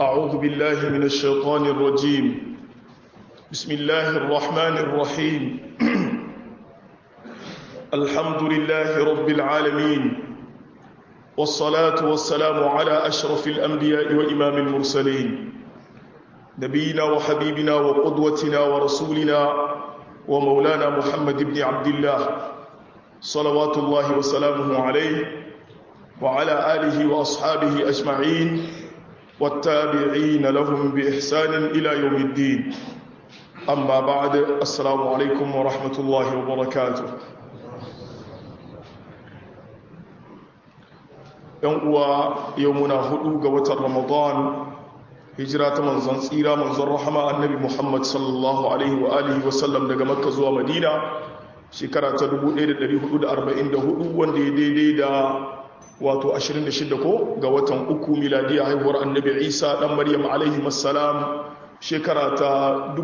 أعوذ بالله من الشيطان الرجيم بسم الله الرحمن الرحيم الحمد لله رب العالمين والصلاة والسلام على أشرف الأنبياء وإمام المرسلين نبينا وحبيبنا وقدوتنا ورسولنا ومولانا محمد بن عبد الله صلوات الله وسلامه عليه وعلى آله وأصحابه أجمعين والتابعين لهم بإحسان إلى يوم الدين أما بعد السلام عليكم ورحمة الله وبركاته uwa yau muna hudu ga watan ramadan hijira ta manzon tsira manzon rahama annabi muhammad sallallahu alaihi wa alihi wasallam daga makka zuwa madina shekara ta 1444 wanda ya daidai da wato 26 ko ga watan uku miladiya haihuwar annabi isa dan maryam alaihi assalam shekara ta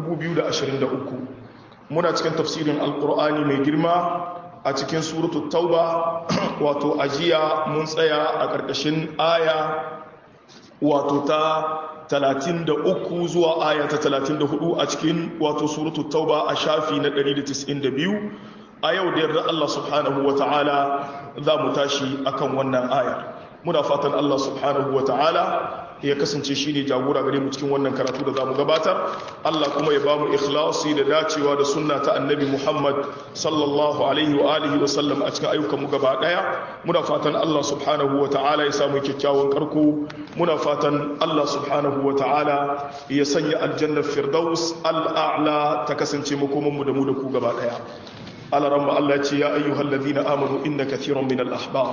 2023 muna cikin tafsirin alkur'ani mai girma a cikin suratul tauba wato ajiya mun tsaya a ƙarƙashin aya wato ta 33 zuwa aya ta 34 a cikin wato suratul tauba a shafi na 192 a yau da yarda Allah subhanahu wa ta'ala za mu tashi akan wannan aya muna fatan Allah subhanahu wa ta'ala ya kasance shi ne jagora gare mu cikin wannan karatu da za mu gabatar Allah kuma ya ba mu ikhlasi da dacewa da sunna ta annabi Muhammad sallallahu alaihi wa alihi wa sallam a cikin ayyukan mu gaba daya muna fatan Allah subhanahu wa ta'ala ya samu kyakkyawan karko muna fatan Allah subhanahu wa ta'ala ya sanya aljannar firdaus al'a'la ta kasance makoman mu da mu da ku gaba daya على رب الله يا أيها الذين آمنوا إن كثيرا من الأحبار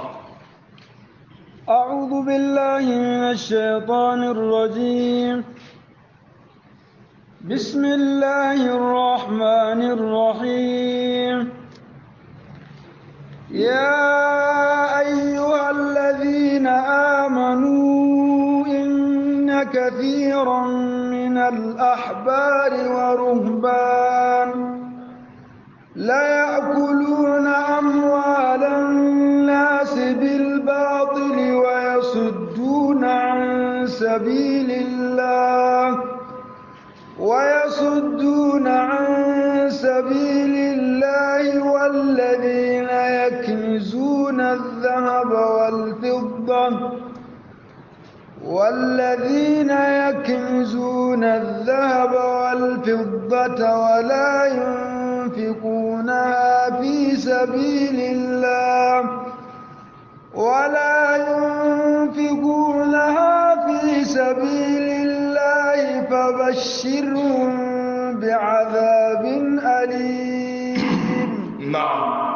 أعوذ بالله من الشيطان الرجيم بسم الله الرحمن الرحيم يا أيها الذين آمنوا إن كثيرا من الأحبار ورهبان لا يأكلون أموال الناس بالباطل ويصدون عن سبيل الله ويصدون عن سبيل الله والذين يكنزون الذهب والفضة والذين يكنزون الذهب والفضة ولا ينفقونها في سبيل الله ولا ينفقونها في سبيل الله فبشرهم بعذاب أليم نعم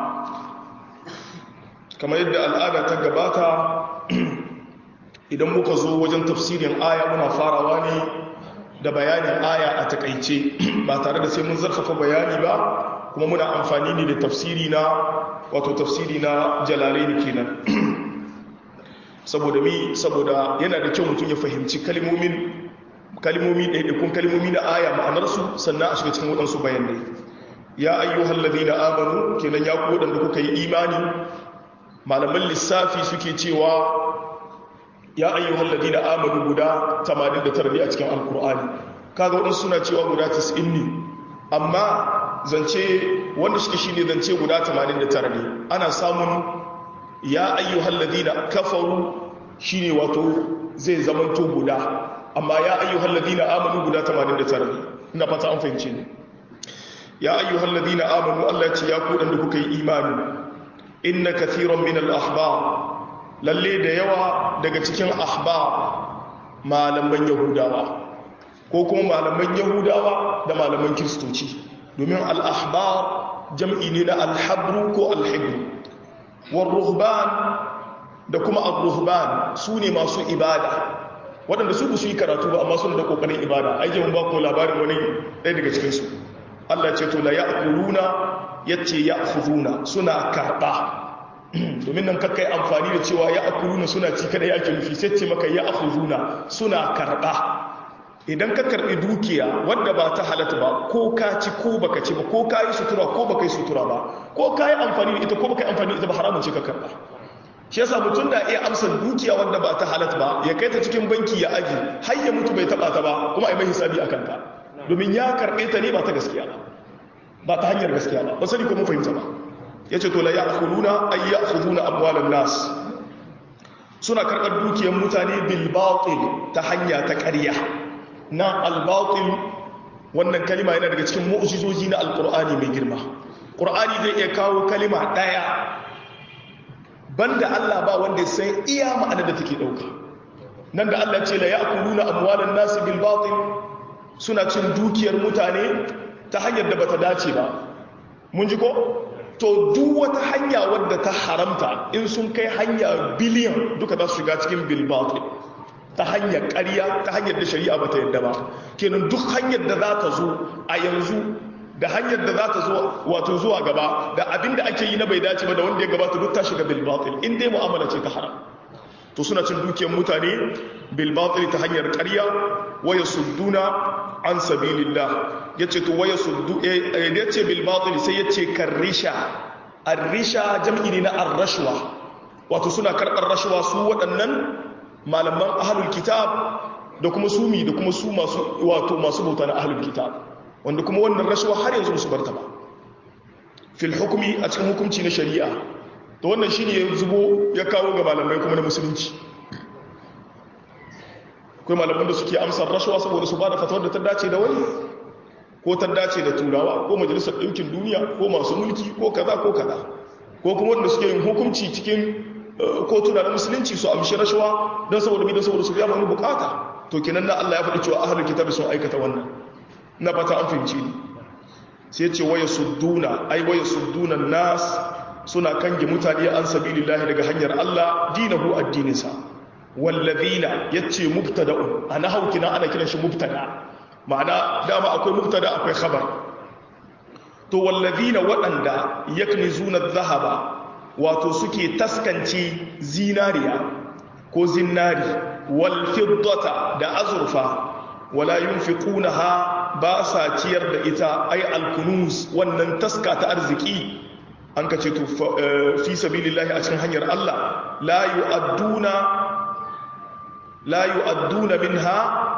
كما يبدأ الآن تقباتا idan muka zo wajen tafsirin aya muna farawa ne da bayanin aya a takaice ba tare da sai mun zarfafa bayani ba kuma muna amfani ne da tafsiri na wato tafsiri na jalalaini kenan saboda mi saboda yana da kyau mutum ya fahimci kalmomin kalmomi ɗaiɗaikun kalmomi na aya ma'anarsu sannan a shiga cikin waɗansu bayanai ya ayyuhal ladina amanu kenan ya ku waɗanda kuka yi imani malaman lissafi suke cewa ya ayyuhal ladina amanu guda 89 ne a cikin alkur'ani kaga wadansu suna cewa guda 90 ne amma zance wanda shi shine zance guda 89 ne ana samun ya ayyuhal ladina kafaru shine wato zai zamanto guda amma ya ayyuhal ladina amanu guda 89 ne ina fata an fahimce ne ya ayyuhal ladina amanu Allah ya ce ya ku dan da kuka yi imani inna kathiran min al-ahbar lalle da yawa daga cikin ahba malaman yahudawa ko kuma malaman yahudawa da malaman kiristoci domin al'ahbar jam'i ne na alhabru ko alhibru warruhban da kuma al-ruhban su ne masu ibada waɗanda su su yi karatu ba amma suna da ƙoƙarin ibada aiki mun ba ku labarin wani ɗaya daga cikinsu allah ce to la ya ya ce ya suna karɓa domin nan kakai amfani da cewa ya akuluna suna ci kada ake nufi sai ce maka ya akhuzuna suna karba idan ka karbi dukiya wadda ba ta halatta ba ko ka ci ko baka ci ba ko ka yi sutura ko baka yi sutura ba ko ka yi amfani da ita ko baka yi amfani da ita ba haramun ce ka karba shi yasa mutum da iya amsa dukiya wanda ba ta halat ba ya kai ta cikin banki ya aji har ya mutu bai taba ta ba kuma a yi mai hisabi a kanta domin ya karɓe ta ne ba ta gaskiya ba ba ta hanyar gaskiya ba ba sani ko mun fahimta ba ya ce to la ya akuluna ay ya akhuduna amwalan nas suna karɓar dukiyar mutane bil batil ta hanya ta ƙarya na al batil wannan kalima yana daga cikin mu'jizoji na alqur'ani mai girma qur'ani zai iya kawo kalima ɗaya banda Allah ba wanda sai iya ma'anar da take dauka nan da Allah ce la ya'kuluna amwalan nas bil batil suna cin dukiyar mutane ta hanyar da bata dace ba mun ji ko to duk wata hanya wadda ta haramta in sun kai hanya biliyan duka za su shiga cikin bil batil ta hanyar ƙarya ta hanyar da shari'a bata yadda ba kenan duk hanyar da za ta zo a yanzu da hanyar da za ta zo wato zuwa gaba da abin da ake yi na bai dace ba da wanda ya gabata duk ta shiga bil batil in dai mu'amala ce ta haram to suna cin dukiyar mutane bil batil ta hanyar ƙarya waya sudduna an sabilillah yace to waya suddu yace bil batil sai yace karrisha arrisha jam'i ne na arrashwa wato suna karɓar rashwa su waɗannan malaman ahlul kitab da kuma sumi da kuma su masu wato masu bauta na ahlul kitab wanda kuma wannan rashawa har yanzu musu barta ba fil hukumi a cikin hukunci na shari'a to wannan shine ya zubo ya kawo ga malamai kuma na musulunci akwai malaman da suke amsar rashawa saboda su bada fatawar da ta dace da wani ko ta dace da turawa ko majalisar ɗinkin duniya ko masu mulki ko kaza ko kaza ko kuma wanda suke yin hukunci cikin kotuna na musulunci su amshi rashawa don saboda mi don saboda su biya wani bukata to kenan na Allah ya faɗi cewa ahlul kitabi sun aikata wannan na fata an fahimci ni sai ce waya sudduna ai waya sudduna nas suna kange mutane an sabilillahi daga hanyar Allah dinahu addininsa wallazina yace mubtada'un ana haukina ana kiran shi mubtada ma'ana dama akwai mubtada akwai khabar to wallazina waɗanda yaknizuna adh-dhahaba wato suke taskance zinariya ko zinari wal fiddata da azurfa wala yunfiqunaha ba sa ciyar da ita ai alkunus wannan taska ta arziki an ka ce to fi sabilillahi a cikin hanyar Allah la yu'adduna la yu'adduna minha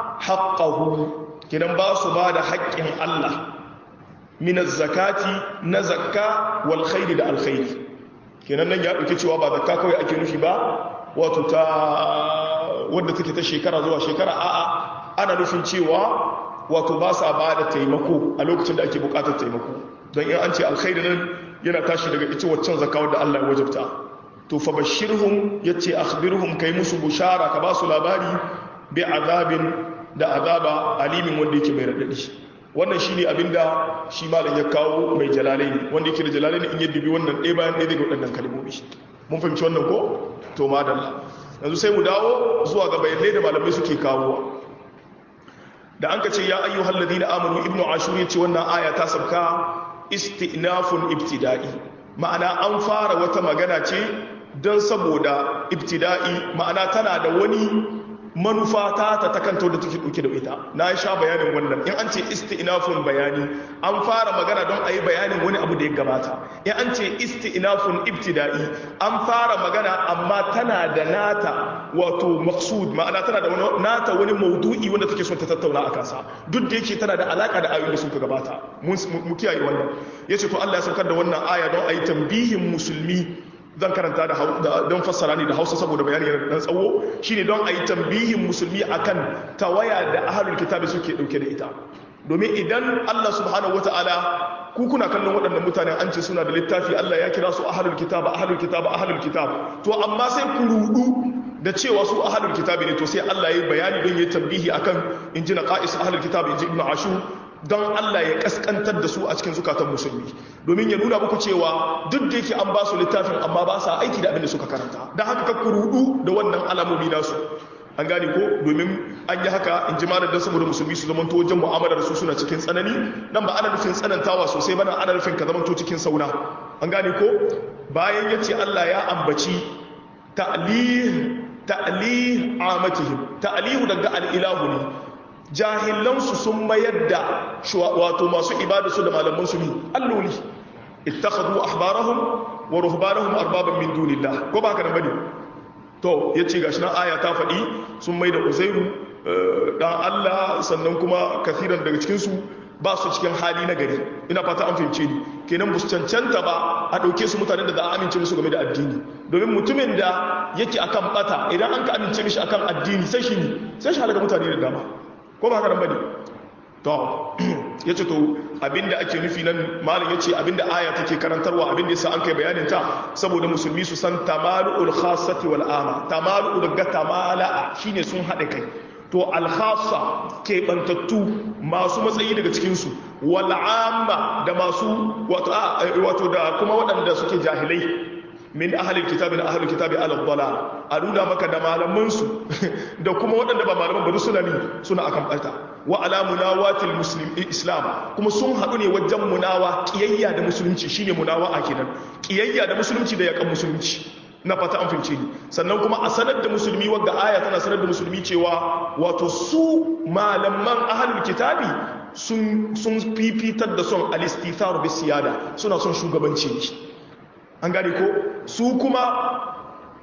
haqqahu kidan ba su ba da haƙƙin Allah min zakati na zakka wal khairi da alkhairi kenan nan ya dauke cewa ba zakka kawai ake nufi ba wato ta wadda take ta shekara zuwa shekara a'a ana nufin cewa wato ba sa ba da taimako a lokacin da ake bukatar taimako don in an ce alkhairi nan yana tashi daga ita waccan zakawar da Allah ya wajabta to fa bashirhum yace akhbirhum kai musu bushara ka ba su labari bi azabin da azaba alimin wanda yake mai radadi wannan shine abinda shi malam ya kawo mai jalalaini wanda yake da jalalaini in ya dubi wannan ɗaya bayan ɗaya daga waɗannan kalmomi mun fahimci wannan ko to madalla yanzu sai mu dawo zuwa ga bayanai da malamai suke kawowa da an ka ce ya ayyuhal ladina amanu ibnu ashur yace wannan aya ta sabka istinafun ibtida'i ma'ana an fara wata magana ce don saboda ibtida'i ma'ana tana da wani manufa ta ta takanto da take dauke da ita na sha bayanin wannan in an ce istinafun bayani an fara magana don a yi bayanin wani abu da ya gabata in an ce istinafun ibtida'i an fara magana amma tana da nata wato maksud ma'ana tana da wani nata wani maudu'i wanda take son ta tattauna a kansa duk da yake tana da alaka da ayoyin da suka gabata mu kiyaye wannan yace to Allah ya saukar da wannan aya don a yi tambihin musulmi zan karanta da don fassara ne da hausa saboda bayani yana dan tsawo shine don a yi tambihin musulmi akan tawaya da ahlul kitabi suke dauke da ita domin idan Allah subhanahu wataala ku kuna kallon waɗannan mutanen an ce suna da littafi Allah ya kira su ahlul kitab ahlul kitab ahlul kitab to amma sai ku rudu da cewa su ahlul kitabi ne to sai Allah ya yi bayani don ya tambihi akan injina qais ahlul kitab inji ibnu ashur don Allah ya kaskantar da su a cikin zukatan musulmi domin ya nuna muku cewa duk da yake an ba su littafin amma ba sa aiki da abin da suka karanta don haka ka kurudu da wannan alamomi nasu an gane ko domin an yi haka in ji malar don saboda musulmi su zamanto wajen mu'amalar su suna cikin tsanani nan ba ana nufin tsanantawa sosai ba ana nufin ka zamanto cikin sauna an gane ko bayan ya ce Allah ya ambaci ta'lih ta'lih amatihim ta'lihu daga al'ilahu ne jahilansu sun mayar da wato masu ibada su da malamansu ne alloli ittakhadhu ahbarahum wa ruhbanahum arbaban min dunillah ko ba haka nan bane to yace gashi nan aya ta faɗi sun mai da uzairu dan Allah sannan kuma kafiran daga cikin su ba su cikin hali na gari ina fata an fahimce ni kenan bus cancanta ba a ɗauke su mutanen da za a amince musu game da addini domin mutumin da yake akan bata idan an ka amince mishi akan addini sai shi sai shi halaka mutane da dama ko ba haka nan bane to yace to abinda ake nufi nan malam yace abinda aya take karantarwa abinda yasa an kai bayanin ta saboda musulmi su san tamalu'ul khassati wal ama tamalu'u daga tamala'a shine sun hade kai to alkhassa keɓantattu masu matsayi daga cikinsu wal'amma da masu wato da kuma waɗanda suke jahilai min ahalin kitabi na ahalin kitabi aladdala a nuna maka da malamansu da kuma waɗanda ba malaman ba suna ne suna akan ɓata wa ala munawatil muslim islam kuma sun haɗu ne wajen munawa ƙiyayya da musulunci shine munawa a kenan ƙiyayya da musulunci da yakan musulunci na fata an fince ni sannan kuma a sanar da musulmi wadda aya tana sanar da musulmi cewa wato su malaman ahalul kitabi sun fifitar da son alistithar bi siyada suna son shugabanci ne an gane ko su kuma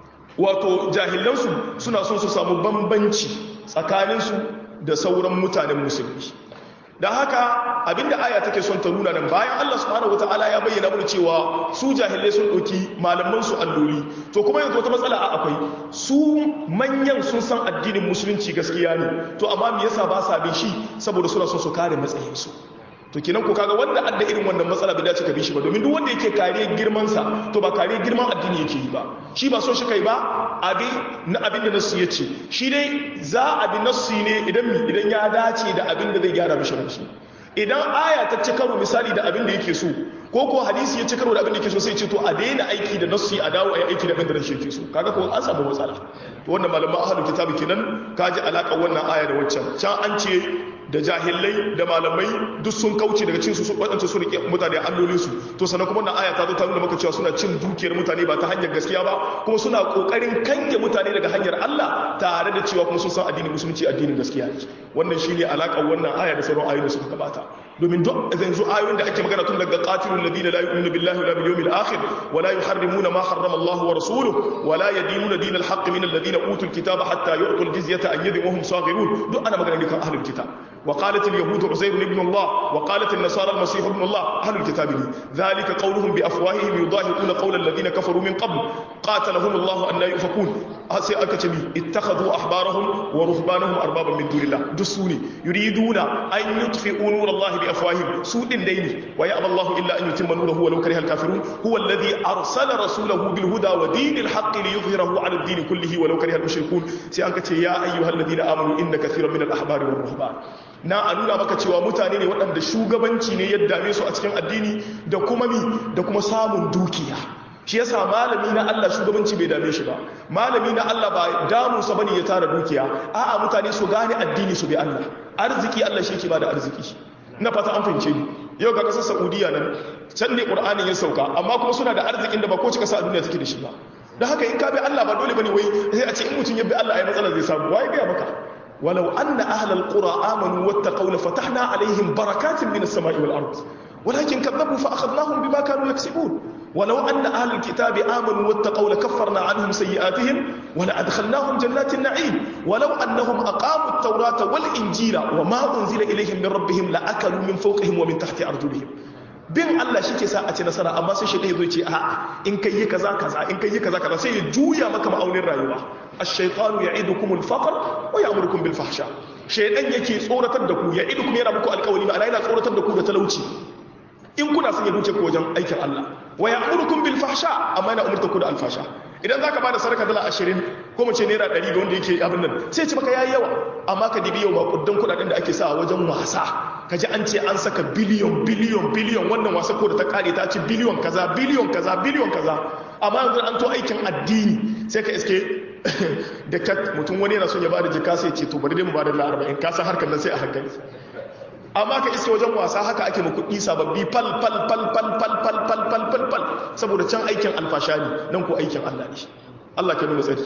wato jahilansu suna son su samu bambanci tsakaninsu da sauran mutanen musulmi da haka abinda aya take son ta nuna nan bayan Allah subhanahu wataala ya bayyana mana cewa su jahilai sun ɗauki malaman su alloli to kuma yanzu wata matsala a akwai su manyan sun san addinin musulunci gaskiya ne to amma me yasa ba sa bin shi saboda suna son su kare matsayin su to kenan ko kaga wanda adda irin wannan matsala bai dace ka bi shi ba domin duk wanda yake kare girman sa to ba kare girman addini yake yi ba shi ba so shi kai ba abi na abin da nasu yace shi dai za a bi nasu ne idan mi idan ya dace da abin da zai gyara mishi ransu idan aya ta ci karo misali da abin da yake so ko ko hadisi ya ci karo da abin da yake so sai ce to a daina aiki da nasu a dawo a yi aiki da abin da rashin yake so kaga ko an samu matsala to wannan malaman ahlul kitabi kenan kaji alaka wannan aya da waccan can an ce da jahilai da malamai duk sun kauce daga cin su waɗanda su rike mutane allolinsu to sannan kuma wannan aya ta zo ta nuna maka cewa suna cin dukiyar mutane ba ta hanyar gaskiya ba kuma suna kokarin kange mutane daga hanyar Allah tare da cewa kuma sun san addinin musulunci addinin gaskiya ne wannan shine alakar wannan aya da sauran ayoyi da suka gabata domin duk yanzu ayoyin da ake magana tun daga qatilul ladina la yu'minu billahi wala bil yawmil akhir wala yuharrimuna ma harrama Allah wa rasuluhu wala yadinuna dinal haqq min alladhina utul kitaba hatta yu'tul jizyata an yadin wa hum saghirun duk ana magana ne kan ahlul kitab وقالت اليهود عزير ابن الله وقالت النصارى المسيح ابن الله أهل الكتاب ذلك قولهم بأفواههم يضاهئون قول الذين كفروا من قبل قاتلهم الله أن لا يؤفكون أسي أكتبي اتخذوا أحبارهم ورهبانهم أربابا من دون الله دسوني يريدون أن يطفئوا نور الله بأفواههم سوء دين ويأبى الله إلا أن يتم نوره ولو كره الكافرون هو الذي أرسل رسوله بالهدى ودين الحق ليظهره على الدين كله ولو كره المشركون سي أنكتي يا أيها الذين آمنوا إن كثيرا من الأحبار والرهبان na a nuna maka cewa mutane ne waɗanda shugabanci ne ya dame su a cikin addini da kuma mi da kuma samun dukiya shi yasa malami na Allah shugabanci bai dame shi ba malami na Allah ba damunsa bane ya tara dukiya a'a mutane su gane addini su bi Allah arziki Allah shi ke ba da arziki na fata an fahimce ni yau ga kasar Saudiya nan can ne Qur'anin ya sauka amma kuma suna da arzikin da ba ko cika sa a duniya take da shi ba dan haka in ka bi Allah ba dole bane wai sai a ce in mutum ya bi Allah ai matsala zai samu wai ga maka ولو أن أهل القرى آمنوا واتقوا لفتحنا عليهم بركات من السماء والأرض ولكن كذبوا فأخذناهم بما كانوا يكسبون ولو أن أهل الكتاب آمنوا واتقوا لكفرنا عنهم سيئاتهم ولأدخلناهم جنات النعيم ولو أنهم أقاموا التوراة والإنجيل وما أنزل إليهم من ربهم لأكلوا من فوقهم ومن تحت أرجلهم bin Allah shi ke sa a ci nasara amma sai shi ɗaya zai ce a in kai yi kaza kaza in kai yi kaza kaza sai ya juya maka ma'aunin rayuwa ash-shaytanu ya'idukum al-faqr wa ya'murukum bil fahsha shaytan yake tsoratar da ku ya'idukum yana muku alƙawari ma'ana yana tsoratar da ku da talauci in kuna son ya duce ku wajen aikin Allah wa ya'murukum bil fahsha amma yana umurta ku da alfasha idan zaka bada sadaka dala 20 ko mu ce naira 100 ga wanda yake abin nan sai ce maka yayi yawa amma ka dibi yau makudan kudaden da ake sa wajen wasa kaji an ce an saka biliyon biliyon biliyon wannan wasa ko da ta kare ta ci biliyon kaza biliyon kaza biliyon kaza amma yanzu an to aikin addini sai ka iske da kat mutum wani yana son ya bada jika sai ce to bari dai mu bada dala 40 ka san harkar nan sai a hankali amma ka iske wajen wasa haka ake mu kuɗi sababbi fal fal fal fal fal fal fal fal fal fal saboda can aikin alfasha ne nan ko aikin Allah ne Allah ke nuna tsari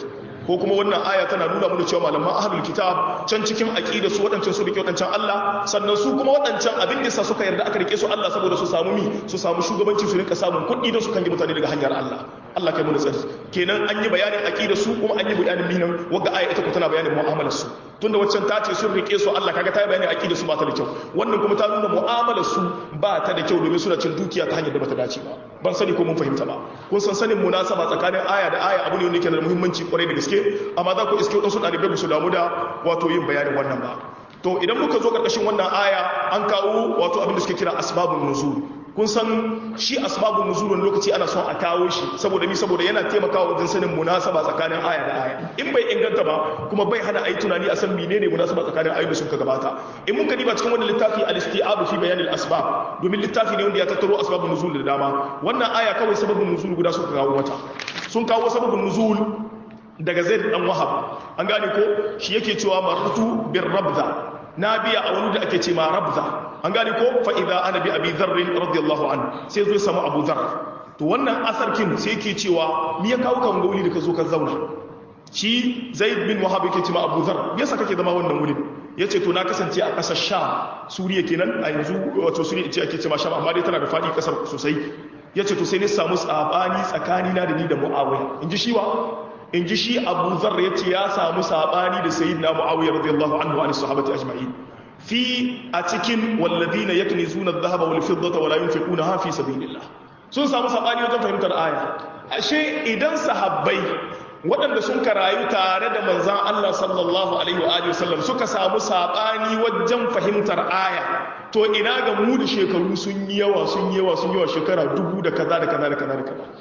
ko kuma wannan aya tana nuna mana cewa malaman ahlul kitab can cikin aqida su wadancan su rike wadancan Allah sannan su kuma wadancan abin da sa suka yarda aka rike su Allah saboda su samu mi su samu shugabanci su rinka samun kuɗi don su kange mutane daga hanyar Allah Allah kai mu tsari kenan an yi bayanin aqida su kuma an yi bayanin minan wanda aya ita ko tana bayanin mu'amalar su tunda waccan ta ce sun rike su Allah kaga ta yi bayanin aqida su ba ta da kyau wannan kuma ta nuna mu'amalar su ba ta da kyau domin suna cin dukiya ta hanyar da bata dace ba ban sani ko mun fahimta ba kun san sanin munasaba tsakanin aya da aya abu ne wanda yake da muhimmanci kwarai da gaske amma za ku iske wadansu ɗalibai ba su damu da wato yin bayanin wannan ba to idan muka zo ƙarƙashin wannan aya an kawo wato abin da suke kira asbabun nuzul kun san shi asbabun nuzul wani lokaci ana son a kawo shi saboda mi saboda yana taimakawa wajen sanin munasaba tsakanin aya da aya in bai inganta ba kuma bai hana ayi tunani a san menene munasaba tsakanin ayoyin da suka gabata in mun gani ba cikin wannan littafi al-isti'ab fi bayan al-asbab domin littafi ne wanda ya tattaro asbabun nuzul da dama wannan aya kawai sababun nuzul guda suka kawo mata sun kawo sababun nuzul daga zaid dan wahab an gane ko shi yake cewa maratu bir rabza na biya a wani da ake ce ma rabza an gane ko fa idza ana bi abi dharr radiyallahu anhu sai zo samu abu dharr to wannan asarkin sai yake cewa me ya kawo kan gauli da ka zo ka zauna shi zaid bin wahab yake ce ma abu dharr me yasa kake zama wannan wurin yace to na kasance a kasar sham suriya kenan a yanzu wato suriya ce ake ce ma sham amma dai tana da fadi kasar sosai yace to sai ne samu tsabani tsakani na da ni da muawiya inji shi wa in ji shi abu zar ya ce ya samu saɓani da sayi na mu'awiyar radiyallahu anhu wa sahabati ajma'in fi a cikin walladina yakni zuna dhahaba wal fiddata wala yunfiquna ha fi sabilillah sun samu saɓani wajen fahimtar aya ashe idan sahabbai waɗanda sun karayu tare da manzan Allah sallallahu alaihi wa alihi wasallam suka samu saɓani wajen fahimtar aya to ina ga mu da shekaru sun yi yawa sun yi yawa sun yi yawa shekara dubu da kaza da kaza da kaza da kaza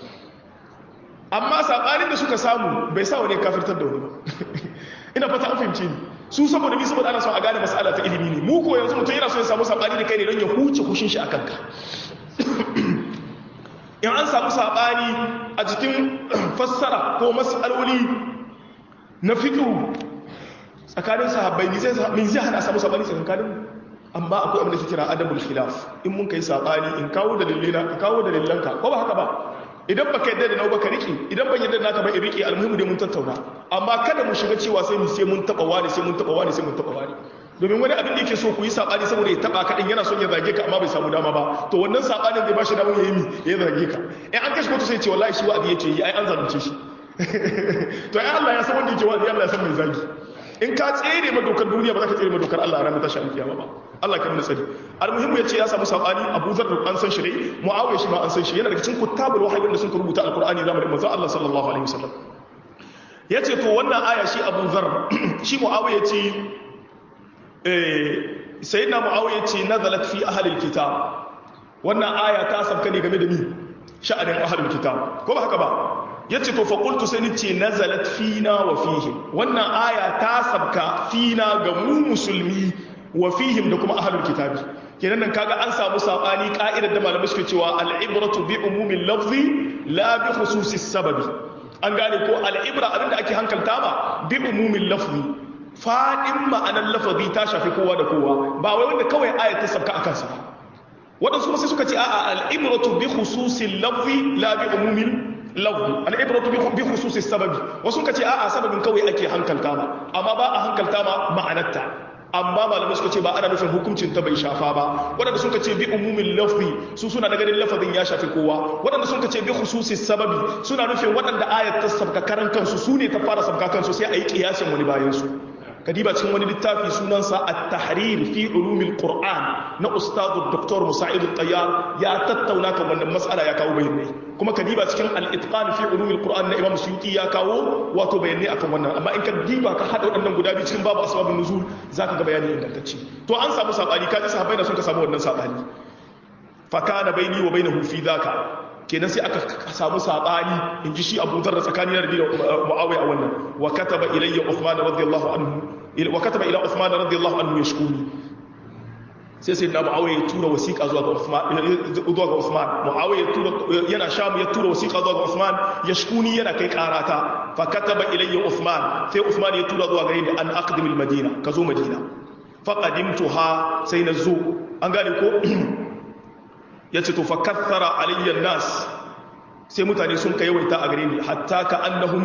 amma saɓanin da suka samu bai sa wani kafirtar da wani ba ina fata an fahimci ni su saboda bi saboda ana son a gane mas'ala ta ilimi ne mu ko yanzu mutum yana so ya samu saɓani da kai ne don ya huce kushin shi a kanka in an samu saɓani a cikin fassara ko mas'aloli na fiƙi tsakanin sahabbai min zai hana samu saɓani tsakanin amma akwai abin da ke kira adabul khilaf in mun kai saɓani in kawo dalilina ka kawo dalilanka ko ba haka ba idan baka yadda da nau baka rike idan ban yadda naka ba in rike almuhimu dai mun tattauna amma kada mu shiga cewa sai mu sai mun taba wani sai mun taba wani sai mun taba wani domin wani abin da yake so ku yi sabani saboda ya taba ka din yana son ya zage ka amma bai samu dama ba to wannan sabanin zai bashi damar yayi mi ya zage ka in an kashe kotu sai ce wallahi shi wa'azi yake yi ai an zalunce shi to ai Allah ya san wanda yake wa'azi Allah ya san mai zagi in ka tsere ma dokar duniya ba za ka tsere ma dokar Allah a ranar tashi alkiyama ba Allah kan nuna sani almuhimmu yace ya samu sabani Abu Dharr an san shi dai Muawiya shi ma an san shi yana daga cikin kutabul wahyi wanda sun rubuta alqur'ani zamanin manzo Allah sallallahu alaihi wasallam yace to wannan aya shi Abu Dharr shi Muawiya yace eh sayyidina Muawiya yace nazalat fi ahli alkitab wannan aya ta sabka ne game da ni sha'anin ahli alkitab ko ba haka ba yace to fa qultu sai nace nazalat fina wa fihim wannan aya ta sabka fina ga mu musulmi wa fihim da kuma ahlul kitabi kenan nan kaga an samu sabani ka'idar da malamai suke cewa al-ibratu bi umumil lafzi la bi khususis sababi an gane ko al-ibra abinda ake hankalta ba bi umumil lafzi fadin ma'anar lafazi ta shafi kowa da kowa ba wai wanda kawai ayat ta sabka akan sa wadansu kuma sai suka ce a'a al-ibratu bi khususil lafzi la bi umumil lafzi al-ibratu bi khususis sababi wasu ka ce a'a sababin kawai ake hankalta ba amma ba a hankalta ba ma'anarta amma malamai suka ce ba ana nufin hukuncin ta bai shafa ba waɗanda suka ce bi umumin lafi su suna na ganin lafazin ya shafi kowa waɗanda suka ce bi khususi sababi suna nufin waɗanda ayat ta sabka karan kansu su ne ta fara sabka kansu sai a yi kiyasin wani bayan su kadiba cikin wani littafi sunansa at-tahrir fi ulumil qur'an na ustadu dr musa'id at-tayyar ya tattauna kan wannan mas'ala ya kawo bayanai kuma kadiba cikin al-itqan fi ulumil qur'an na imam suyuti ya kawo wato bayanai akan wannan amma in ka diba ka hada waɗannan guda biyu cikin babu asbabun nuzul zaka ga bayani ingantacce to an samu sabani kaji sahabbai da suka samu wannan sabani fa kana baini wa bainahu fi dhaka kenan sai aka samu sabani in ji shi abu zarra tsakanin da mu'awai a wannan wa kataba ilayya uthman radiyallahu anhu wa kataba ila uthman radiyallahu anhu yashkuni sai sai na mu'awai ya tura wasiqa zuwa ga uthman zuwa ga uthman mu'awai ya tura yana shamu ya tura wasiqa zuwa ga uthman yashkuni yana kai karata fa kataba ilayya uthman sai uthman ya tura zuwa gare ni an aqdim al madina ka zo madina fa qadimtuha sai na zo an gane ko ya ce to fakathara aliyyar nas sai mutane sun ka yawaita a gare ni hatta ka annahum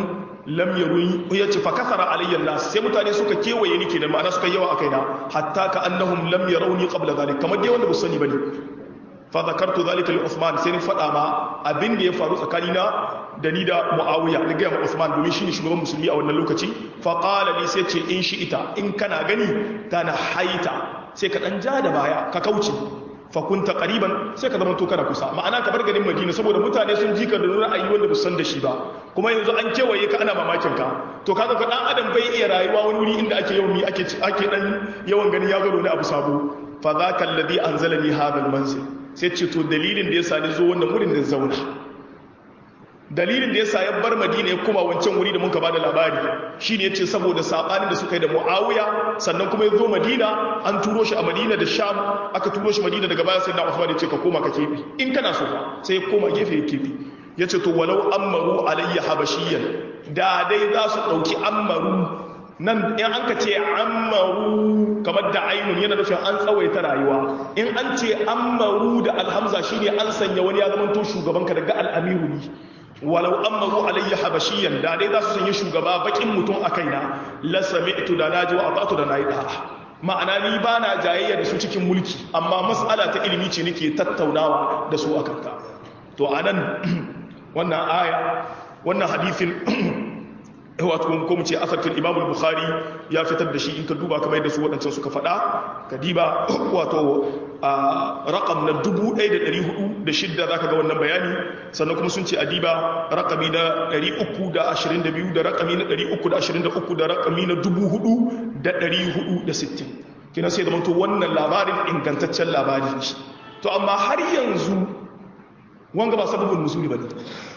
lam yaruni yace fa kasara alayya nas sai mutane suka kewaye ni kenan ma'ana suka yawa akai na hatta ka annahum lam yarawni qabla dhalik kamar dai wanda ba sani bane fa zakartu dhalika li Uthman sai ni fada ma abin da ya faru tsakanina da ni da Muawiya ni ga Uthman domin shine shugaban musulmi a wannan lokaci fa qala li sai ce in shi ita in kana gani kana haita sai ka dan ja da baya ka kauce fakunta ƙariban sai ka zama to kana kusa ma'ana ka bar garin madina saboda mutane sun ji ka da ra'ayi wanda ba san da shi ba kuma yanzu an kewaye ka ana mamakin ka to kaga ka dan adam bai iya rayuwa wani wuri inda ake yawan mi ake ake dan yawan gani ya zo ne abu sabo fa zaka alladhi anzalani hadha almanzil sai ce to dalilin da yasa ni zo wannan wurin da zauna dalilin da yasa ya bar madina ya koma wancan wuri da muka bada labari shine yace saboda sabanin da suka yi da muawiya sannan kuma ya zo madina an turo shi a madina da sham aka turo shi madina daga baya sai da usman ya ce ka koma ka kebi in kana so sai ya koma gefe ya kebi yace to walau ammaru alayya habashiyan da dai za su dauki ammaru nan in an ka ce ammaru kamar da ainun yana nufin an tsawaita rayuwa in an ce ammaru da alhamza shine an sanya wani ya zama to shugabanka daga al'amiru ne walau ammaru alayya habashiyan da dai za su sanya shugaba bakin mutum a kaina la sami'tu da naji wa atatu da nayi da ma'ana ni ba na jayayya da su cikin mulki amma mas'ala ta ilimi ce nake tattaunawa da su akan ta to anan wannan aya wannan hadithin wato ko mu ce asarfin imam bukhari ya fitar da shi in ka duba kamar yadda su waɗancan suka faɗa ka diba wato a raƙam na 1406 za ka ga wannan bayani sannan kuma sun ce a diba raƙami na 322 da raƙami na 323 da raƙami na 4460 kina sai da manto wannan labarin ingantaccen labari ne to amma har yanzu wanga ba sababin nuzuli ba ne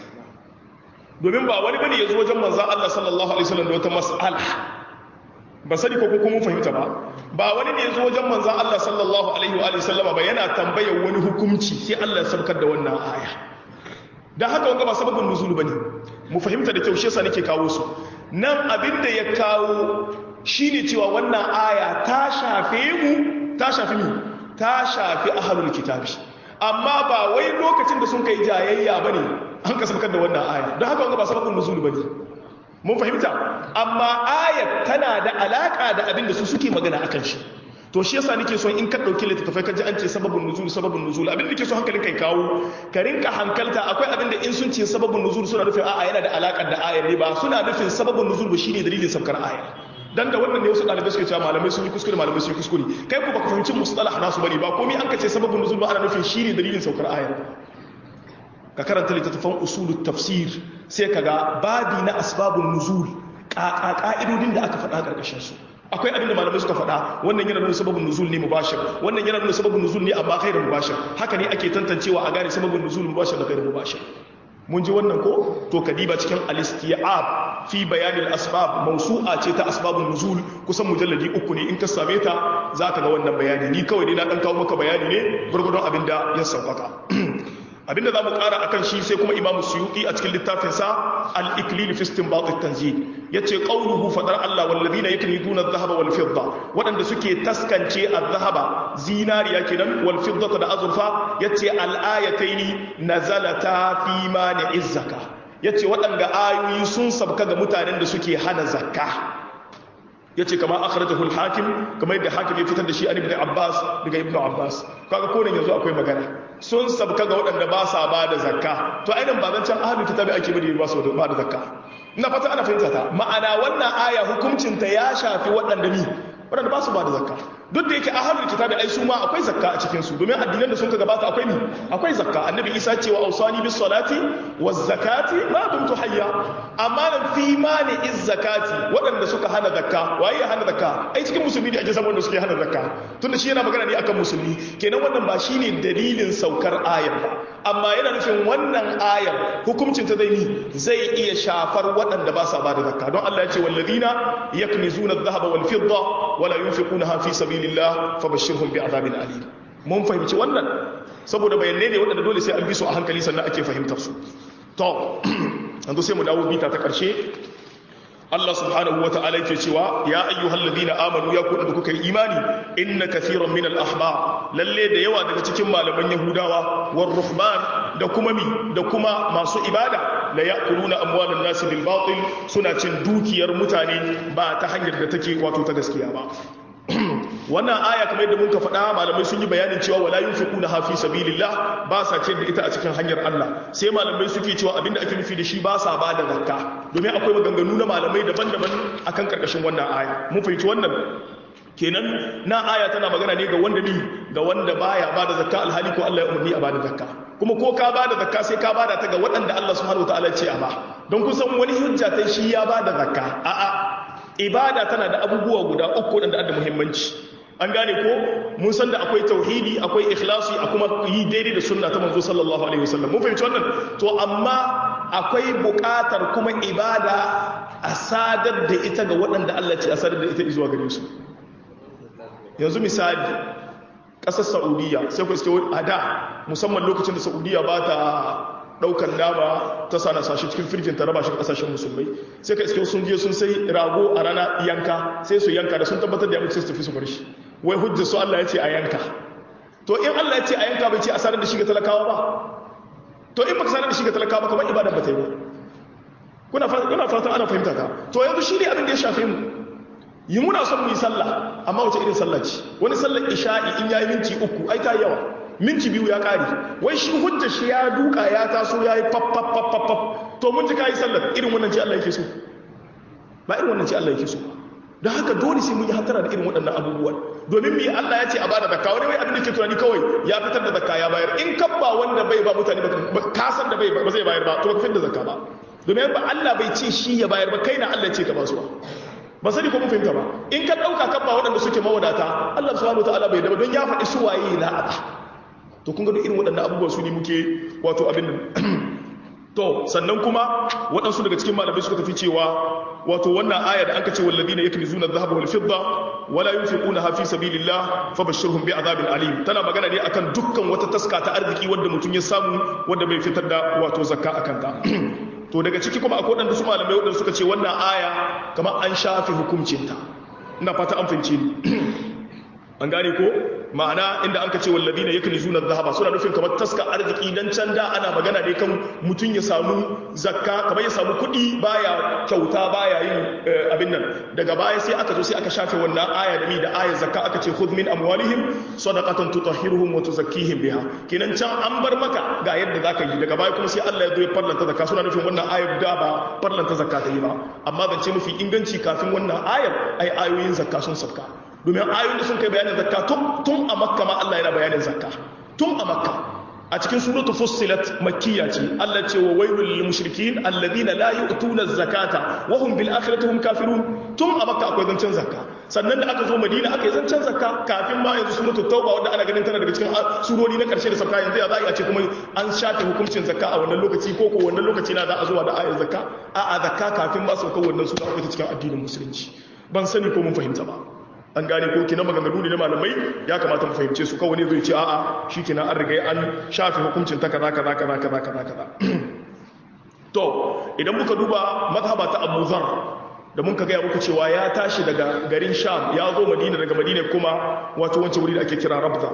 domin ba wani bane ya zo wajen manzan Allah sallallahu alaihi wasallam da wata mas'ala ba sani ko kuma mun fahimta ba ba wani ne ya zo wajen manzan Allah sallallahu alaihi wa sallama ba yana tambayar wani hukunci sai Allah ya sabkar da wannan aya dan haka wanga ba sababin nuzulu bane mu fahimta da kyau shi yasa nake kawo su nan abin da ya kawo shine cewa wannan aya ta shafe mu ta shafi mu ta shafi ahlul kitabi amma ba wai lokacin da sun kai jayayya bane an ka sabkar da wannan aya don haka wanga ba sababin nuzul bane mun fahimta amma ayat tana da alaka da abin da su suke magana akan shi to shi yasa nake so in ka dauki littattafai ka ji an ce sababin nuzul sababin nuzul abin da nake so hankalin kai kawo ka rinka hankalta akwai abin da in sun ce sababin nuzul suna nufin a'a yana da alaka da ayar ne ba suna nufin sababin nuzul ba shine dalilin sabkar aya dan da wannan ne wasu ɗalibai suke cewa malamai sun yi kuskure malamai sun yi kuskure kai ku baka fahimci mustalah nasu bane ba komai an ka ce sababin nuzul ba ana nufin shine dalilin saukar ayar ka karanta littattafan usulut tafsir sai ka ga babi na asbabun nuzul ka'idodin da aka faɗa ƙarƙashin su akwai abin da malamai suka faɗa wannan yana nuna sababin nuzul ne mubashir wannan yana nuna sababin nuzul ne amma kai da mubashir haka ne ake tantancewa a gane sababin nuzul mubashir da kai da mubashir mun ji wannan ko to kadiba cikin al-istiab fi bayan al-asbab mawsu'a ce ta asbabun nuzul kusan mujalladi uku ne in ka same ta zaka ga wannan bayani ni kawai dai na dan kawo maka bayani ne gurgurdon abinda ya sauƙaƙa abinda za mu ƙara a kan shi sai kuma imamu suyuki a cikin littafinsa al-iklil fi istinbat at-tanzil yace qawluhu fadar Allah wallazina yaknizuna adh-dhahaba wal fidda wadanda suke taskance adh-dhahaba zinariya kenan wal fiddata da azurfa yace al-ayataini nazalata fi mani'iz zakka yace wadanda ayoyi sun sabka ga mutanen da suke hana zakka yace kama akhrajahu al-hakim kamar yadda hakim ya fitar da shi an ibn abbas daga ibn abbas kaga ko nan yanzu akwai magana sun sabka ga waɗanda ba sa ba da zakka to ainihin ba zan can ahlul kitabi ake bada ba su ba da zakka ina fata ana fahimta ta ma'ana wannan aya hukuncin ta ya shafi waɗanda ni waɗanda ba su ba da zakka duk da yake ahlul kitabi ai su ma akwai zakka a cikin su domin addinan da sun ka gabata akwai ni akwai zakka annabi isa cewa ausani bis salati waz zakati ma dumtu hayya amma nan fi mani iz zakati waɗanda suka hana zakka waye ya hana zakka ai cikin musulmi da ake samu wanda suke hana zakka tunda shi yana magana ne akan musulmi kenan wannan ba shine dalilin saukar ayar ba amma yana nufin wannan ayar hukuncin ta zai ni zai iya shafar waɗanda ba sa ba da zakka don Allah ya ce wallazina yaknizuna adh-dhahaba wal fidda wala yunfiqunaha fi sabilillah fabashshirhum bi'adhabin alim mun fahimci wannan saboda bayanai ne waɗanda dole sai an bi su a hankali sannan ake fahimtar su to yanzu sai mu dawo bita ta ƙarshe Allah subhanahu wa ta'ala yake cewa ya ayyuhal ladina amanu ya ku da kuka yi imani inna kathiran min al ahbar lalle da yawa daga cikin malaman yahudawa war ruhban da kuma mi da kuma masu ibada la ya'kuluna amwalan nas bil batil suna cin dukiyar mutane ba ta hanyar da take wato ta gaskiya ba wannan aya kamar yadda muka faɗa malamai sun yi bayanin cewa wala yunfiquna ha fi sabilillah ba sa ce da ita a cikin hanyar Allah sai malamai suke cewa abinda ake nufi da shi ba sa ba da zakka domin akwai maganganu na malamai daban-daban akan karkashin wannan aya mun fahimci wannan kenan na aya tana magana ne ga wanda ni ga wanda baya ba da zakka alhali ko Allah ya umarni a ba da zakka kuma ko ka ba da zakka sai ka ba da ta ga waɗanda Allah subhanahu wataala ya ce a ba don kusan wani hujja ta shi ya ba da zakka a'a ibada tana da abubuwa guda uku da da muhimmanci an gane ko mun san da akwai tauhidi akwai ikhlasi a kuma yi daidai da sunna ta manzo sallallahu alaihi wasallam mun fahimci wannan to amma akwai buƙatar kuma ibada a sadar da ita ga waɗanda Allah ce a sadar da ita zuwa gare su yanzu misali ƙasar saudiya sai ku iske a da musamman lokacin da saudiya ba ta ɗaukar nama ta sa na sashi cikin firjin ta raba shi ƙasashen musulmai sai ka iske sun je sun sai rago a rana yanka sai su yanka da sun tabbatar da ya mutu sai su tafi su bar shi wai hujja su Allah ya ce a yanka to in Allah ya ce a yanka bai ce a sanar da shi ga talakawa ba to in baka sanar da shi ga talakawa ba kamar ibada ba ta yi ba kuna kuna fatan ana fahimta ta to yanzu shi ne abin da ya shafe mu yi muna son mu yi sallah amma wace irin sallah ce wani sallar isha'i in yayi minti uku ai ta yawa minti biyu ya kare wai shi hujja shi ya duka ya taso ya yi faf to mun ji kayi sallar irin wannan ce Allah yake so ba irin wannan ce Allah yake so don haka dole sai mun yi hatara da irin waɗannan abubuwan domin me Allah ya ce a bada zakka wani wai abin da ke tunani kawai ya fitar da zakka ya bayar in kabba wanda bai ba mutane ba ka san da bai ba zai bayar ba to ba ka fitar da zakka ba domin ba Allah bai ce shi ya bayar ba kai na Allah ce ka ba su ba sani ko mun fahimta ba in ka dauka kabba waɗanda suke mawadata Allah subhanahu wataala bai daba don ya faɗi su waye na a to kun ga irin waɗannan abubuwan su ne muke wato abin nan to sannan kuma waɗansu daga cikin malamai suka tafi cewa wato wannan aya da anka ce walladina yaknizuna adh-dhahaba wal fidda wala yunfiquna fi sabilillah fabashshirhum bi'adhabin alim tana magana ne akan dukkan wata taska ta arziki wanda mutum ya samu wanda bai fitar da wato zakka akan ta to daga ciki kuma akwai waɗanda su malamai waɗanda suka ce wannan aya kamar an shafe hukuncinta ina fata an fahimce ni an gane ko ma'ana inda an ka ce wallabi ne yakan zuna zahaba suna nufin kamar taska arziki dan can da ana magana ne kan mutum ya samu zakka kamar ya samu kuɗi baya kyauta baya yin abin nan daga baya sai aka zo sai aka shafe wannan aya da mi da aya zakka aka ce khudh min amwalihim sadaqatan tutahhiruhum wa tuzakkihim biha kenan can an bar maka ga yadda zaka yi daga baya kuma sai Allah ya zo ya farlanta zakka suna nufin wannan ayar da ba farlanta zakka ta yi ba amma zance mafi inganci kafin wannan ayar ai ayoyin zakka sun sabka domin ayoyin da sun kai bayanin zakka tun a makka ma Allah yana bayanin zakka tun a makka a cikin suratul fussilat makkiya ce Allah ce wa wailul lil mushrikin alladhina la yu'tuna zakata wa hum bil akhirati hum kafirun tun a makka akwai zancen zakka sannan da aka zo madina aka yi zancen zakka kafin ma yanzu suratul tauba wanda ana ganin tana daga cikin surori na karshe da sabka yanzu ya za a ce kuma an shafe hukuncin zakka a wannan lokaci ko ko wannan lokaci na za a zuwa da ayar zakka a'a zakka kafin ma saukar wannan sura akwai ta cikin addinin musulunci ban sani ko mun fahimta ba an gane ko kina maganganu ne na malamai ya kamata mu fahimce su kawai ne zai ce a'a shikenan an riga an shafe hukuncin ta kaza kaza kaza kaza kaza kaza to idan muka duba mazhaba ta Abu Zar da mun ka gaya muku cewa ya tashi daga garin Sham ya zo Madina daga Madina kuma wato wancan wuri da ake kira Rabza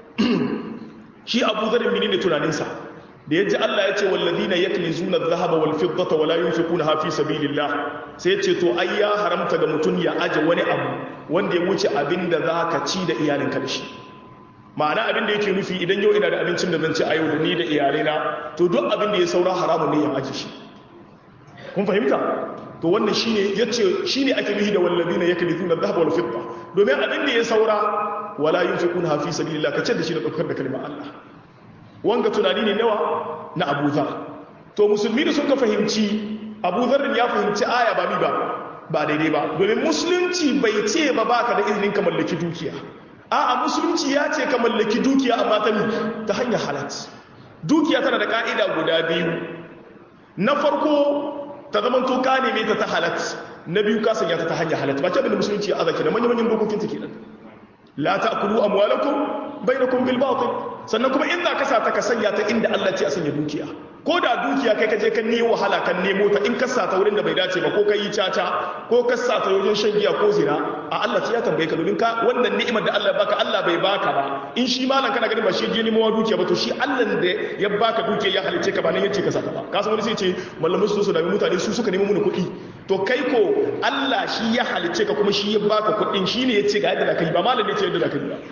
shi Abu Zar menene tunaninsa da ya ji Allah ya ce wallazina yaknizuna adh-dhahaba wal fiddata wala yunfiquna fi sabilillah sai ya ce to ai ya haramta ga mutun ya aje wani abu wanda ya wuce abinda zaka ci da iyalinka da shi ma'ana abin da yake nufi idan yau ina da abincin da zan ci a yau da ni da iyalina to duk abin da ya saura haramun ne ya aje shi kun fahimta to wannan shine yace shine ake nufi da wallazina yaknizuna adh-dhahaba wal fidda domin abin da ya saura wala yunfiquna fi sabilillah kace da shi da daukar da kalmar Allah wanga tunani ne nawa na Abu Dhar to musulmi da suka fahimci Abu Dhar ya fahimci aya ba mi ba ba daidai ba domin musulunci bai ce ba baka da izinin ka mallaki dukiya a'a musulunci ya ce ka mallaki dukiya amma ta mi ta hanyar halat dukiya tana da ka'ida guda biyu na farko ta zaman to ka neme ta ta halat na biyu ka sanya ta ta hanyar halat ba ce abin da musulunci ya azaki da manyan manyan dokokin ta kenan la ta'kulu amwalakum bainakum bil batil sannan kuma in za ka sa ta ka sanya ta inda Allah ce a sanya dukiya ko da dukiya kai ka je ka nemo wahala kan nemo ta in ka sa ta wurin da bai dace ba ko ka yi caca ko ka sa ta wajen shan giya ko zina a Allah ce ya tambaye ka domin ka wannan ni'imar da Allah ya baka Allah bai baka ba in shi malam kana ganin ba shi je nemo dukiya ba to shi Allah da ya baka dukiya ya halice ka ba nan yace ka saka ba ka san wani sai ce malamai su su da mutane su suka nemo mana kuɗi to kai ko Allah shi ya halice ka kuma shi ya baka kuɗin shi ne ya ce ga yadda da kai ba malam ne ce yadda da kai ba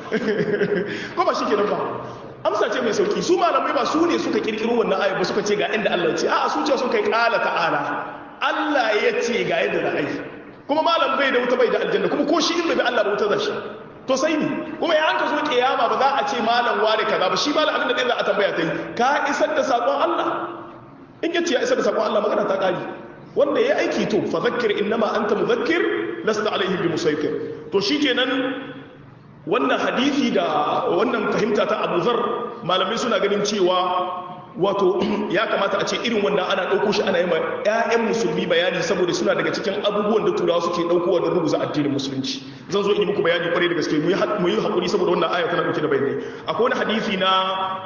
ko ba shi kenan ba amsa ce mai sauki su malamai ba su ne suka kirkiro wannan ayat ba suka ce ga inda Allah ya ce a'a su ce suka yi kala ta'ala Allah ya ce ga yadda da ai kuma malam bai da wuta bai da aljanna kuma ko shi in bai Allah ba wuta zashi to sai ni kuma ya an ka zo kiyama ba za a ce malam ware kaza ba shi malam abin da ɗin za a tambaya ta yi ka isar da sakon Allah in yace ya isar da sakon Allah magana ta kare wanda ya aiki to fa zakkir innama anta mudhakkir lasta alaihim bi musaytir to shikenan wannan hadisi da wannan fahimta ta Abu Zar malamai suna ganin cewa wato ya kamata a ce irin wannan ana ɗauko shi ana yi ma 'ya'yan musulmi bayani saboda suna daga cikin abubuwan da turawa suke ɗaukowa da rubuza addinin musulunci zan zo in yi muku bayani kwarai da gaske mu yi haƙuri saboda wannan aya tana ɗauke da bayanai akwai wani hadisi na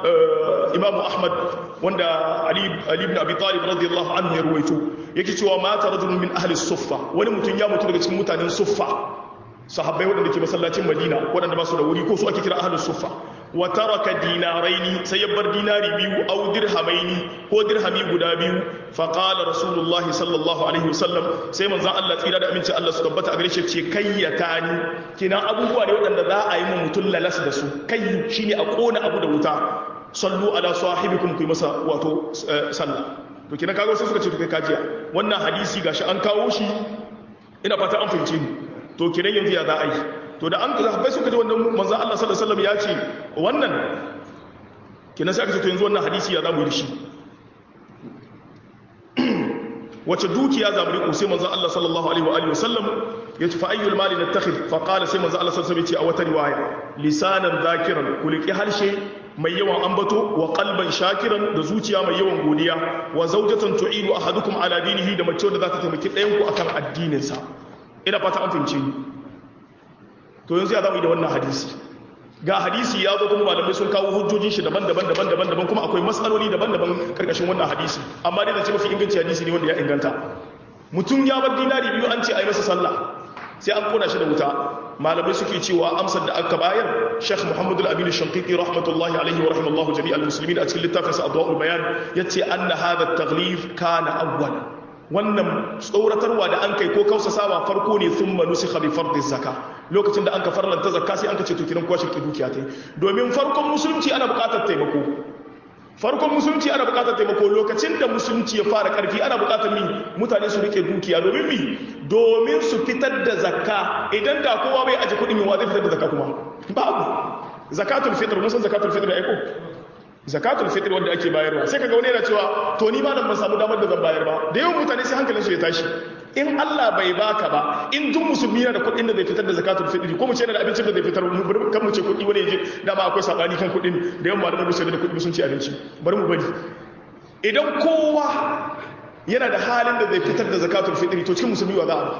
imam ahmad wanda ali ibn abi talib radiyallahu anhu ya ruwaito yake cewa mata rajulun min ahli suffa wani mutum ya mutu daga cikin mutanen suffa sahabbai waɗanda ke masallacin madina waɗanda ba su da wuri ko su ake kira ahlus suffa wa taraka dinaraini sai ya bar dinari biyu aw dirhamaini ko dirhami guda biyu fa qala rasulullah sallallahu alaihi wasallam sai manzon Allah tsira da aminci Allah su tabbata a gare shi ce kayyatani kina abubuwa ne waɗanda za a yi mu mutun lalas da su kayyu shine a kona abu da wuta sallu ala sahibikum ku masa wato sallah to kina kago sai suka ce to kai kajiya wannan hadisi gashi an kawo shi ina fata an fahimce ni to kiran yanzu ya za a yi to da an bai suka ji wannan manzo Allah sallallahu alaihi wasallam ya ce wannan kinan sai aka ce to yanzu wannan hadisi ya za mu yi shi wace dukiya za mu riko sai manzo Allah sallallahu alaihi wa alihi wasallam ya ce fa ayyul mali nattakhid fa qala sai manzo Allah sallallahu alaihi wasallam ya ce a wata riwaya lisanan zakiran kuliki harshe mai yawan ambato wa qalban shakiran da zuciya mai yawan godiya wa zawjatan tu'inu ahadukum ala dinihi da mace da za ta taimaki ɗayan ku akan addinin sa ina fata an fahimce ni to yanzu ya zama yi da wannan hadisi ga hadisi ya zo kuma malamai sun kawo hujjojin shi daban-daban daban-daban daban kuma akwai matsaloli daban-daban karkashin wannan hadisi amma dai zance mafi inganci hadisi ne wanda ya inganta mutum ya bar dinari biyu an ce a yi masa sallah sai an kona shi da wuta malamai suke cewa amsar da aka bayar Sheikh Muhammad Al-Amin Shankiti rahmatullahi alaihi wa rahimallahu jami'al muslimin a cikin littafin sa Adwa'ul Bayan yace anna hadha at-taghlif kana awwal wannan tsoratarwa da an kai ko kausasawa farko ne sun manusi bi fardin zaka lokacin da an ka farlanta zakka sai an ka ce to kiran kwashe ki dukiya tai domin farkon musulunci ana buƙatar taimako farkon musulunci ana buƙatar taimako lokacin da musulunci ya fara ƙarfi ana buƙatar mi mutane su rike dukiya domin mi domin su fitar da zakka idan da kowa bai aje kuɗin yawa zai fitar da zakka kuma babu zakatul fitr mun san zakatul fitr da aiko zakatul fitr wanda ake bayarwa sai kaga wani yana cewa to ni ma nan ban samu damar da zan bayar ba da yawan mutane sai hankalin su ya tashi in Allah bai baka ba in duk musulmi yana da kuɗin da zai fitar da zakatul fitr ko mu ce yana da abincin da zai fitar mu kan mu ce kuɗi wani yaje dama akwai sabani kan kuɗin da yawan malaman musulmi da kuɗi sun ci abinci bari mu bari idan kowa yana da halin da zai fitar da zakatul fitr to cikin musulmi wa za a ba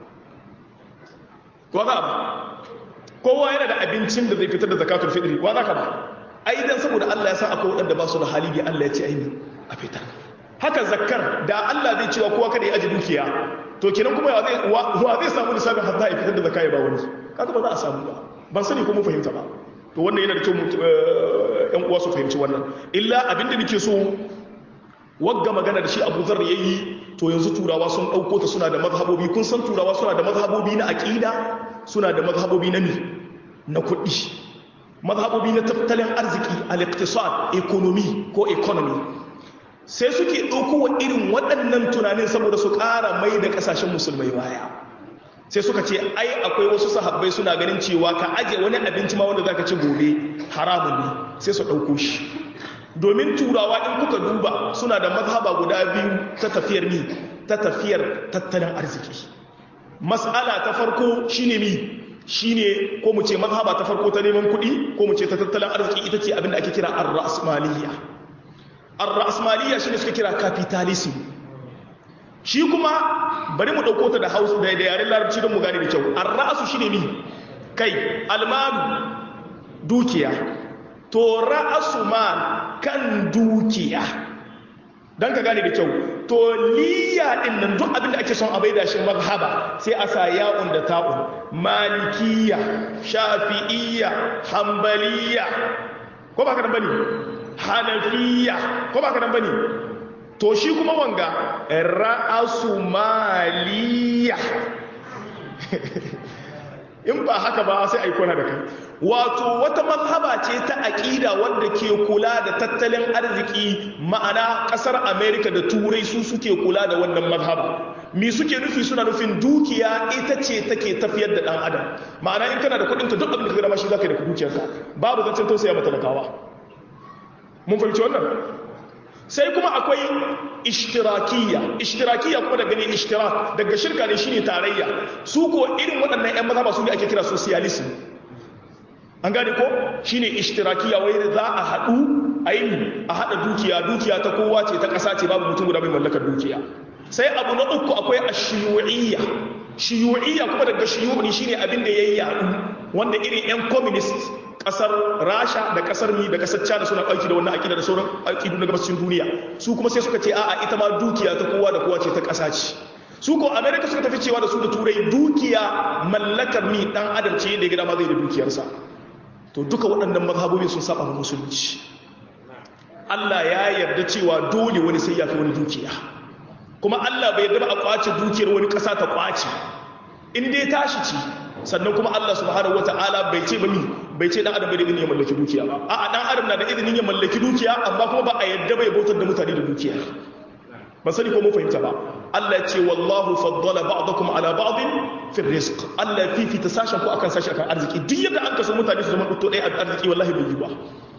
wa za a ba kowa yana da abincin da zai fitar da zakatul fitr wa za ka ba ai dan saboda Allah ya san akwai waɗanda ba su da hali ne Allah ya ce aini a fitar haka zakkar da Allah zai cewa kowa kada ya aji dukiya to kenan kuma wa zai wa zai samu lissafin har za a fitar da zakka ya ba wani kaga ba za a samu ba ban sani ko mun fahimta ba to wannan yana da kyau ƴan uwa su fahimci wannan illa abinda nake so wagga magana da shi Abu Dharr yayi to yanzu turawa sun dauko ta suna da mazhabobi kun san turawa suna da mazhabobi na aqida suna da mazhabobi na mi na kuɗi mazhabobi na tattalin arziki al-iqtisad economy ko economy sai suke ɗauko wa irin waɗannan tunanin saboda su ƙara mai da ƙasashen musulmai baya sai suka ce ai akwai wasu sahabbai suna ganin cewa ka aje wani abinci ma wanda zaka ci gobe haramun ne sai su ɗauko shi domin turawa in kuka duba suna da mazhaba guda biyu ta tafiyar mi ta tafiyar tattalin arziki mas'ala ta farko shine mi shine ko mu ce mazhaba ta farko ta neman kuɗi ko mu ce ta tattalin arziki ita ce abinda ake kira ar-ra'smaliyya ar-ra'smaliyya shine suka kira capitalism shi kuma bari mu dauko ta da Hausa da yaren Larabci don mu gane da kyau ar-ra'su shine mi kai almalu dukiya to ra'asu mal kan dukiya dan ka gane da kyau to liya din nan duk abin da ake son a baida shi mazhaba sai a sa ya'un da ta'un malikiya shafi'iyya hanbaliya ko ba ka nan bane hanafiya ko ba ka nan bane to shi kuma wanga ra'asu maliya in ba haka ba sai a yi kwana da kai wato wata mazhaba ce ta aƙida wanda ke kula da tattalin arziki ma'ana ƙasar amerika da turai su suke kula da wannan mazhaba mi suke nufi suna nufin dukiya ita ce take tafiyar da ɗan adam ma'ana in kana da kuɗinka duk abin da ka gama shi za ka yi da dukiyarka babu zancen tausaya matalakawa mun fahimci wannan sai kuma akwai ishtirakiyya ishtirakiyya kuma daga ne ishtirak daga shirka ne shine tarayya su ko irin waɗannan ƴan mazhaba su ne ake kira socialism an gane ko shine ishtirakiyya wai za a haɗu a yi a haɗa dukiya dukiya ta kowa ce ta ƙasa ce babu mutum guda mai mallakar dukiya sai abu na uku akwai ashiyu'iyya shiyu'iyya kuma daga shiyu'i shine abin da yayi yaɗu wanda irin ƴan communist kasar rasha da kasar mi da kasar china suna ɗauki da wannan aƙida da sauran aƙidu na gabashin duniya su kuma sai suka ce a'a ita ma dukiya ta kowa da kowa ce ta ƙasa ce su ko america suka tafi cewa da su da turai dukiya mallakar mi dan adam ce da ya gida ma zai da dukiyarsa to duka waɗannan mazhabobin sun saba musulunci Allah ya yarda cewa dole wani sai ya fi wani dukiya kuma Allah bai yarda ba a kwace dukiyar wani ƙasa ta kwace in dai tashi ci sannan kuma Allah subhanahu wata'ala bai ce ba mi bai ce dan adam bai da izinin ya mallaki dukiya ba a'a dan adam na da izinin ya mallaki dukiya amma kuma ba a yadda bai bautar da mutane da dukiya ban sani ko mun fahimta ba Allah ce wallahu faddala ba'dakum ala ba'din fi rizq Allah fifita sashen ku akan sashi akan arziki duk yadda an kaso mutane su zama dutto ɗaya a arziki wallahi bai yi ba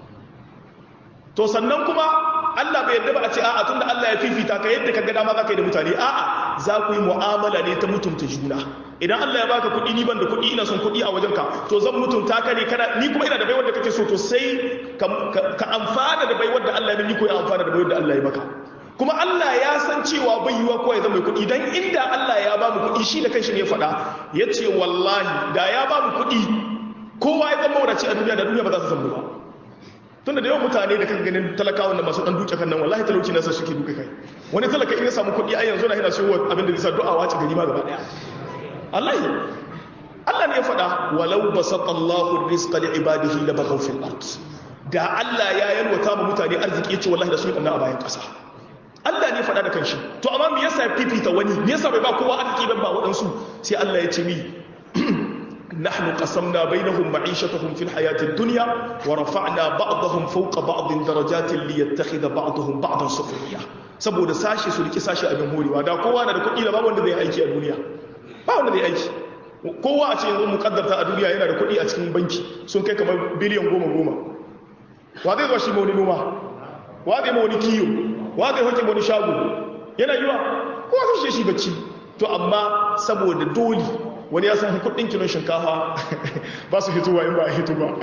to sannan kuma Allah bai yarda ba a ce a'a tunda Allah ya fifita ka yadda ka ga dama za ka yi da mutane a'a za ku yi mu'amala ne ta mutunta juna idan Allah ya baka kuɗi ni ban da kuɗi ina son kuɗi a wajenka to zan mutunta ka ne kana ni kuma ina da baiwar da kake so to sai ka amfana da baiwar da Allah ya ni ko ya amfana da baiwar da Allah ya maka kuma Allah ya san cewa bai yiwa ko ya zama mai kuɗi dan inda Allah ya ba mu kuɗi shi da kanshi ne ya faɗa ya ce wallahi da ya ba mu kuɗi kowa ya zama wadace a duniya da duniya ba za su zama ba tunda da yawan mutane da kan ganin talakawan da masu dan duke kan nan wallahi talauci nasa suke duka kai wani talaka in ya samu kuɗi a yanzu na yana so abin da zai sa du'a wace gari ma gaba daya Allah Allah ne ya faɗa walau basata Allahu rizqa li ibadihi la baghaw fil ard da Allah ya yalwata mu mutane arziki yace wallahi da su yi a bayan ƙasa Allah ne faɗa da kanshi to amma me yasa fifita wani me yasa bai ba kowa arziki ban ba waɗansu sai Allah ya ce mi نحن قسمنا بينهم معيشتهم في الحياة الدنيا ورفعنا بعضهم فوق بعض درجات ليتخذ بعضهم بعضا سخريا saboda sashi su riki sashi abin horewa da kowa na da kuɗi da babu wanda zai aiki a duniya ba wanda zai aiki kowa a ce yanzu mukaddarta a duniya yana da kuɗi a cikin banki sun kai kamar biliyan goma goma wa zai zuwa shi ma wani noma wa zai ma wani kiyo wa zai hoke wani shago yana yiwa kowa zai shi bacci to amma saboda dole wani ya san kudin kilon shinkafa ba su hituwa in ba a hitu ba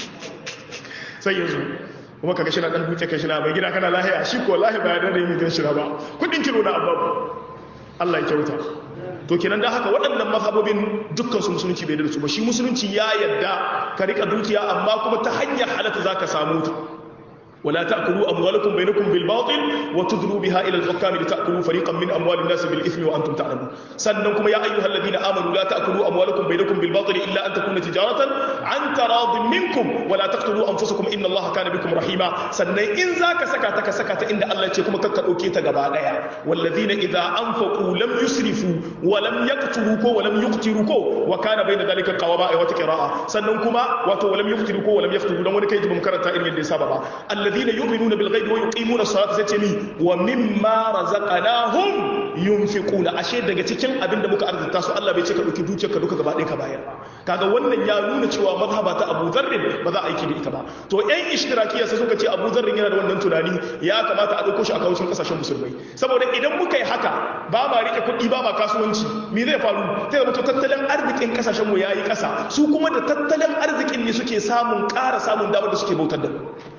sai yanzu kuma kaga shina dan huce kai shina bai gida kana lahiya shi ko lahi ba ya dade mai shina ba kudin kilo na ababu Allah ya kyauta to kenan da haka waɗannan mazhabobin dukkan su musulunci bai da su ba shi musulunci ya yadda ka rika dukiya amma kuma ta hanyar halatta zaka samu ta ولا تأكلوا أموالكم بينكم بالباطل وتدلوا بها إلى الحكام لتأكلوا فريقا من أموال الناس بالإثم وأنتم تعلمون سننكم يا أيها الذين آمنوا لا تأكلوا أموالكم بينكم بالباطل إلا أن تكون تجارة عن تراض منكم ولا تقتلوا أنفسكم إن الله كان بكم رحيما سنن إن ذاك سكتك سكت إن الله يتكم ككأوكي تقبالا والذين إذا أنفقوا لم يسرفوا ولم يقتلوا ولم يقتلوا وكان بين ذلك قواما وتقراء سننكما ولم يقتلوا ولم يقتلوا لم يكن مكرتا إن يدي سببا الذين يؤمنون بالغيب ويقيمون الصلاة ستمي ومما رزقناهم ينفقون ashe daga cikin abin da muka arzuta su Allah bai ce ka dauki dukiyarka duka gaba ɗaya ka bayar kaga wannan ya nuna cewa mazhaba ta Abu Dharr ba za a aiki da ita ba to ƴan ishtirakiyya sai suka ce Abu Dharr yana da wannan tunani ya kamata a dauko shi a kawucin kasashen musulmai saboda idan muka yi haka ba ma rike kuɗi ba ma kasuwanci me zai faru sai zama to tattalin arzikin kasashen mu yayi ƙasa su kuma da tattalin arzikin ne suke samun ƙara samun damar da suke bautar da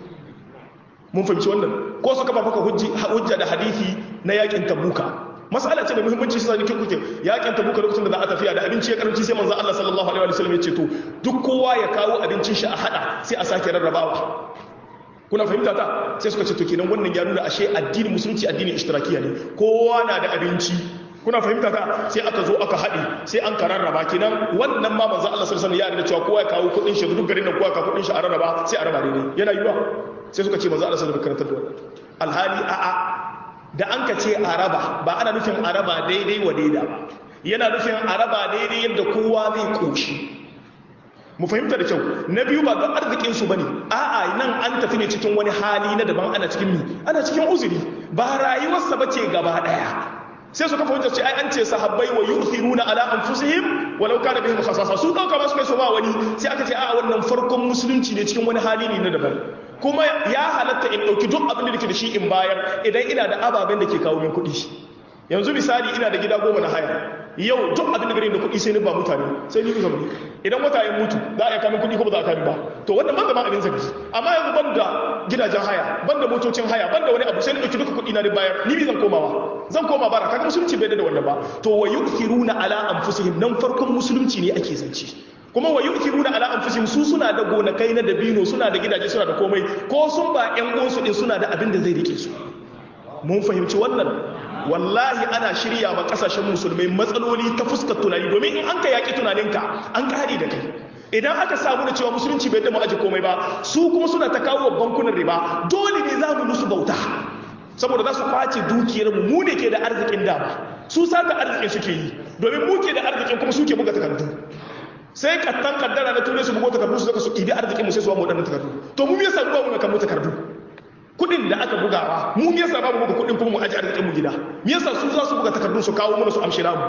mun fahimci wannan ko su kafa maka hujja da hadisi na yakin tabuka mas'ala ce mai muhimmanci sai nake kuke yakin tabuka lokacin da za a tafiya da abinci ya karanci sai manzo Allah sallallahu alaihi wasallam ya ce to duk kowa ya kawo abincin shi a hada sai a sake rarrabawa kuna fahimta ta sai suka ce to kenan wannan ya nuna ashe addinin musulunci addinin ishtirakiya ne kowa na da abinci kuna fahimta ta sai aka zo aka haɗe sai an ka rarraba kenan wannan ma manzo Allah sallallahu alaihi wasallam ya yarda cewa kowa ya kawo kuɗin shi duk garin nan kowa ya kawo kuɗin shi a rarraba sai a raba daidai yana yiwa sai suka ce manzo Allah sallallahu alaihi wasallam karantar da wannan alhali a'a da an ka ce a raba ba ana nufin a raba daidai wa daida ba yana nufin a raba daidai yadda kowa zai koshi mu fahimta da kyau na biyu ba don arzikinsu ba ne a'a nan an tafi ne cikin wani hali na daban ana cikin mi ana cikin uzuri ba rayuwarsa ba ce gaba ɗaya sai suka fahimta ce ai an ce sahabbai wa yu'thiruna ala anfusihim walau kana bihim khasasa su dauka ba su kai su ba wani sai aka ce a wannan farkon musulunci ne cikin wani hali ne na daban kuma ya halatta in dauki duk abin da nake da shi in bayar idan ina da ababen da ke kawo min kuɗi yanzu misali ina da gida goma na haya yau duk abin da gare da kuɗi sai ni ba mutane sai ni zama idan wata ya mutu za a yi kamin kuɗi ko ba za a kamin ba to wannan ban da ma abin zaki amma yanzu ban da gidajen haya ban da motocin haya ban da wani abu sai ni ɗauki duka kuɗi na ni bayar ni bi zan komawa zan koma bara kaga musulunci bai da wannan ba to wa yu'thiruna ala anfusihim nan farkon musulunci ne ake zance kuma wa yu'thiruna ala anfusihim su suna da gonakai na dabino suna da gidaje suna da komai ko sun ba ƴan uwansu din suna da abin da zai rike su mun fahimci wannan wallahi ana shirya ma kasashen musulmai matsaloli ta fuskar tunani domin in an ka yaƙi tunaninka an kare da kai idan aka samu da cewa musulunci bai dama aji komai ba su kuma suna ta kawo bankunan riba dole ne za mu musu bauta saboda za su kwace dukiyar mu mu ne ke da arzikin dama su sata arzikin suke yi domin mu ke da arzikin kuma suke buga takardu sai kattan kaddara na turai su bugo takardu su zaka su ɗibi arzikin mu sai su ba mu waɗannan takardu to mu yasa ruwa mu kan mu takardu kudin da aka bugawa mu me yasa babu buga kudin kuma mu aje arzikin mu gida me yasa su za su buga takardun su kawo mana su amshi namu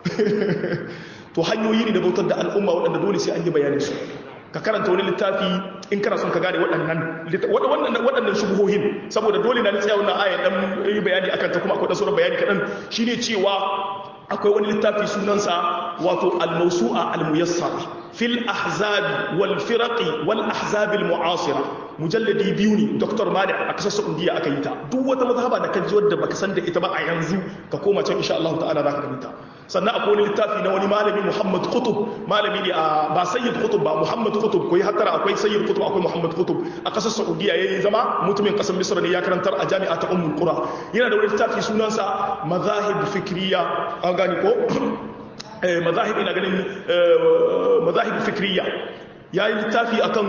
to hanyoyi ne da bautar da al'umma waɗanda dole sai an yi bayanin su ka karanta wani littafi in kana son ka gane waɗannan waɗannan shubuhohin saboda dole na tsaya wannan aya dan yi bayani akan ta kuma akwai sauran bayani kaɗan shine cewa akwai wani littafi sunansa wato al-mawsu'a al-muyassara fil ahzabi wal firaqi wal ahzabi al mu'asira mujalladi biyu ne dr mali a kasar saudiya aka yi ta duk wata mazhaba da kaji wadda baka san da ita ba a yanzu ka koma can insha Allah ta'ala zaka gani ta sannan akwai wani littafi na wani malami Muhammad Qutub malami ne a ba Sayyid Qutub ba Muhammad Qutub koyi hattara akwai Sayyid Qutub akwai Muhammad Qutub a kasar Saudiya yayi zama mutumin kasar Misr ne ya karantar a jami'a ta Ummul Qura yana da wani littafi sunansa Mazahib Fikriya an gani ko mazahib ina ganin mazahib fikriya ya yi littafi akan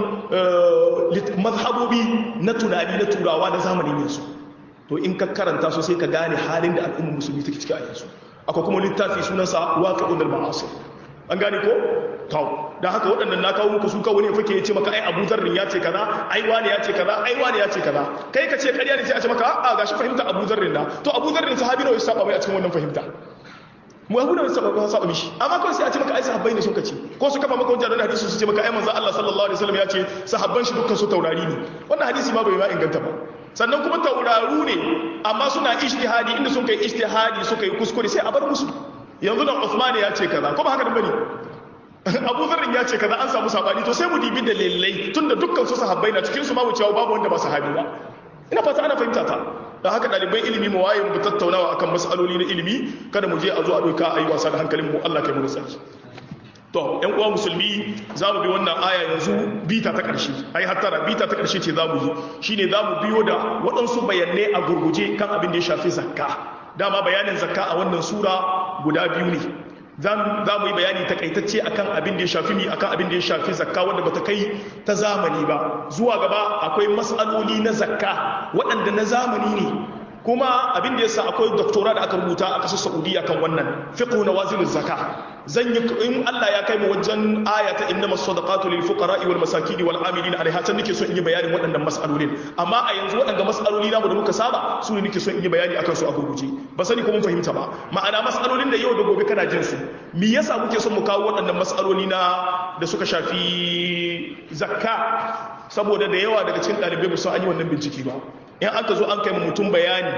mazhabobi na tunani na turawa na zamanin yanzu to in ka karanta su sai ka gane halin da al'ummar musulmi take ciki a yanzu akwai kuma littafi sunansa waqi'un al-ma'asir an gane ko to dan haka waɗannan na kawo muku su kawai ne fake yace maka ai Abu Dharr ya ce kaza ai wani ya ce kaza ai wani ya ce kaza kai ka ce ƙarya ne sai a ce maka a gashi fahimta Abu Dharr na to Abu Dharr sahabi ne ya saba mai a cikin wannan fahimta mu abu da saba ba saba mishi amma kawai sai a ce maka ai sahabbai ne sun kace ko su kafa maka hujja da hadisi su ce maka ai manzo Allah sallallahu alaihi wasallam ya ce sahabban shi dukkan su taurari ne wannan hadisi ma bai ma inganta ba sannan kuma tauraru ne amma suna ijtihadi inda sun kai ijtihadi suka yi kuskure sai a bar musu yanzu nan Uthman ya ce kaza ko ba haka bane Abu Dharr ya ce kaza an samu sabani to sai mu dibi dalilai tunda dukkan su sahabbai na cikin su ma mu cewa babu wanda ba sahabi ba ina fata ana fahimta ta da haka ɗaliban ilimi mu waye mu tattaunawa akan mas'aloli na ilimi kada mu je a zo a doka a yi wasa da hankalin mu Allah kai mu tsaki to ƴan uwa musulmi za mu bi wannan aya yanzu bita ta ƙarshe ai hattara bita ta ƙarshe ce za mu yi shine za mu biyo da waɗansu bayanai a gurguje kan abin da ya shafi zakka dama bayanin zakka a wannan sura guda biyu ne za mu yi bayani takaitacce akan abin da ya shafi mi akan abin da ya shafi zakka wanda bata kai ta zamani ba zuwa gaba akwai matsaloli na zakka waɗanda na zamani ne kuma abin da yasa akwai doktora da aka rubuta a ƙasar Saudiya kan wannan fiqhu nawazil zakka zan yi in Allah ya kai mu wajen ayata innama sadaqatu lil fuqara'i wal masakin wal amilin alaiha can nake so in yi bayanin waɗannan mas'alolin amma a yanzu waɗanda mas'aloli namu da muka saba su ne nake so in yi bayani akan su a gurguje ba sani ko mun fahimta ba ma'ana mas'alolin da yau da gobe kana jin su me yasa muke son mu kawo waɗannan mas'aloli na da suka shafi zakka saboda da yawa daga cikin ɗalibai ba su an yi wannan bincike ba in aka zo an kai mutum bayani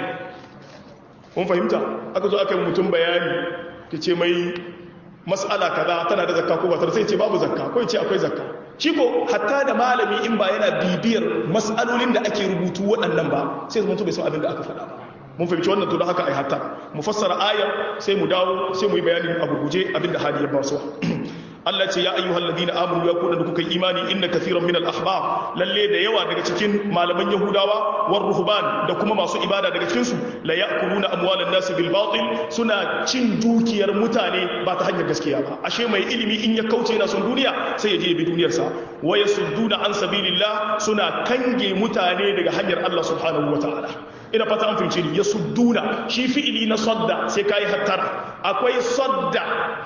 kun fahimta aka zo aka yi mutum bayani ta ce mai matsala kaza tana da zakka ko ba ta sai ce babu zakka ko ce akwai zakka shi ko hatta da malami in ba yana bibiyar matsalolin da ake rubutu waɗannan ba sai zama bai san abin da aka faɗa ba mun fahimci wannan to da haka ai hatta mu fassara ayar sai mu dawo sai mu yi bayanin a gurguje abin da hali ya ba su Allah ce ya ayyuhal ladina amanu ya kuda da kuka imani inna kathiran min al-ahbab lalle da yawa daga cikin malaman yahudawa war ruhban da kuma masu ibada daga cikin su la ya'kuluna amwalan nas bil batil suna cin dukiyar mutane ba ta hanyar gaskiya ba ashe mai ilimi in ya kauce yana son duniya sai ya je bi duniyar sa wa yasudduna an sabilillah suna kange mutane daga hanyar Allah subhanahu wataala ina fata an fahimci ni yasudduna shi fi'ili na sadda sai kai hattara akwai sadda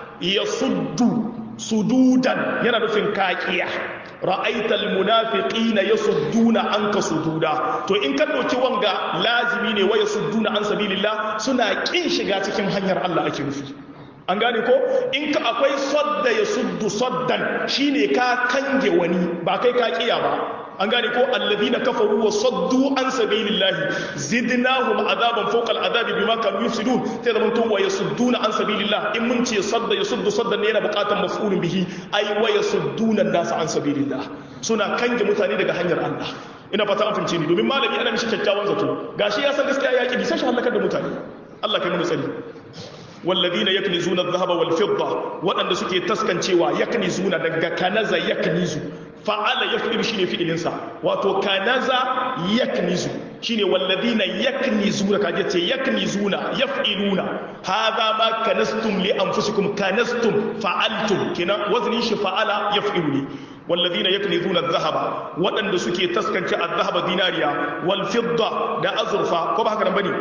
yasuddu sududan yana nufin kakiya ra'aital munafiqina yasudduna anka sududa to in ka dauki wanga lazimi ne wa yasudduna an sabilillah suna kin shiga cikin hanyar Allah ake nufi an gane ko in ka akwai sadda yasuddu saddan shine ka kange wani ba kai ka kiya ba an gane ko alladhina kafaru wa saddu an sabilillahi zidnahum azaban fawqa al'adabi bima kanu yufsidun sai da mutum wa yasudduna an sabilillah in mun ce sadda yasuddu saddan ne yana buƙatar maf'ulun bihi ai wa yasudduna an-nas an sabilillah suna kange mutane daga hanyar Allah ina fata an fince ni domin malami ana mishi kyakkyawan zato gashi ya san gaskiya ya ki sai shi halakar da mutane Allah kai mu tsari والذين يكنزون الذهب والفضة وأن سكي تسكنشوا يكنزون دقا كنزا يكنزوا fa'ala ya fi shi ne fi'ilinsa wato kanaza yaknizu shi ne wallazi na yaknizu da kaje ce yaknizuna yaf'iluna hadha ma kanastum li anfusikum kanastum fa'altum kina wazni shi fa'ala yaf'ilu ne wallazi na yaknizuna adh-dhahaba waɗanda suke taskance adh-dhahaba dinariya wal fidda da azurfa ko ba haka nan bane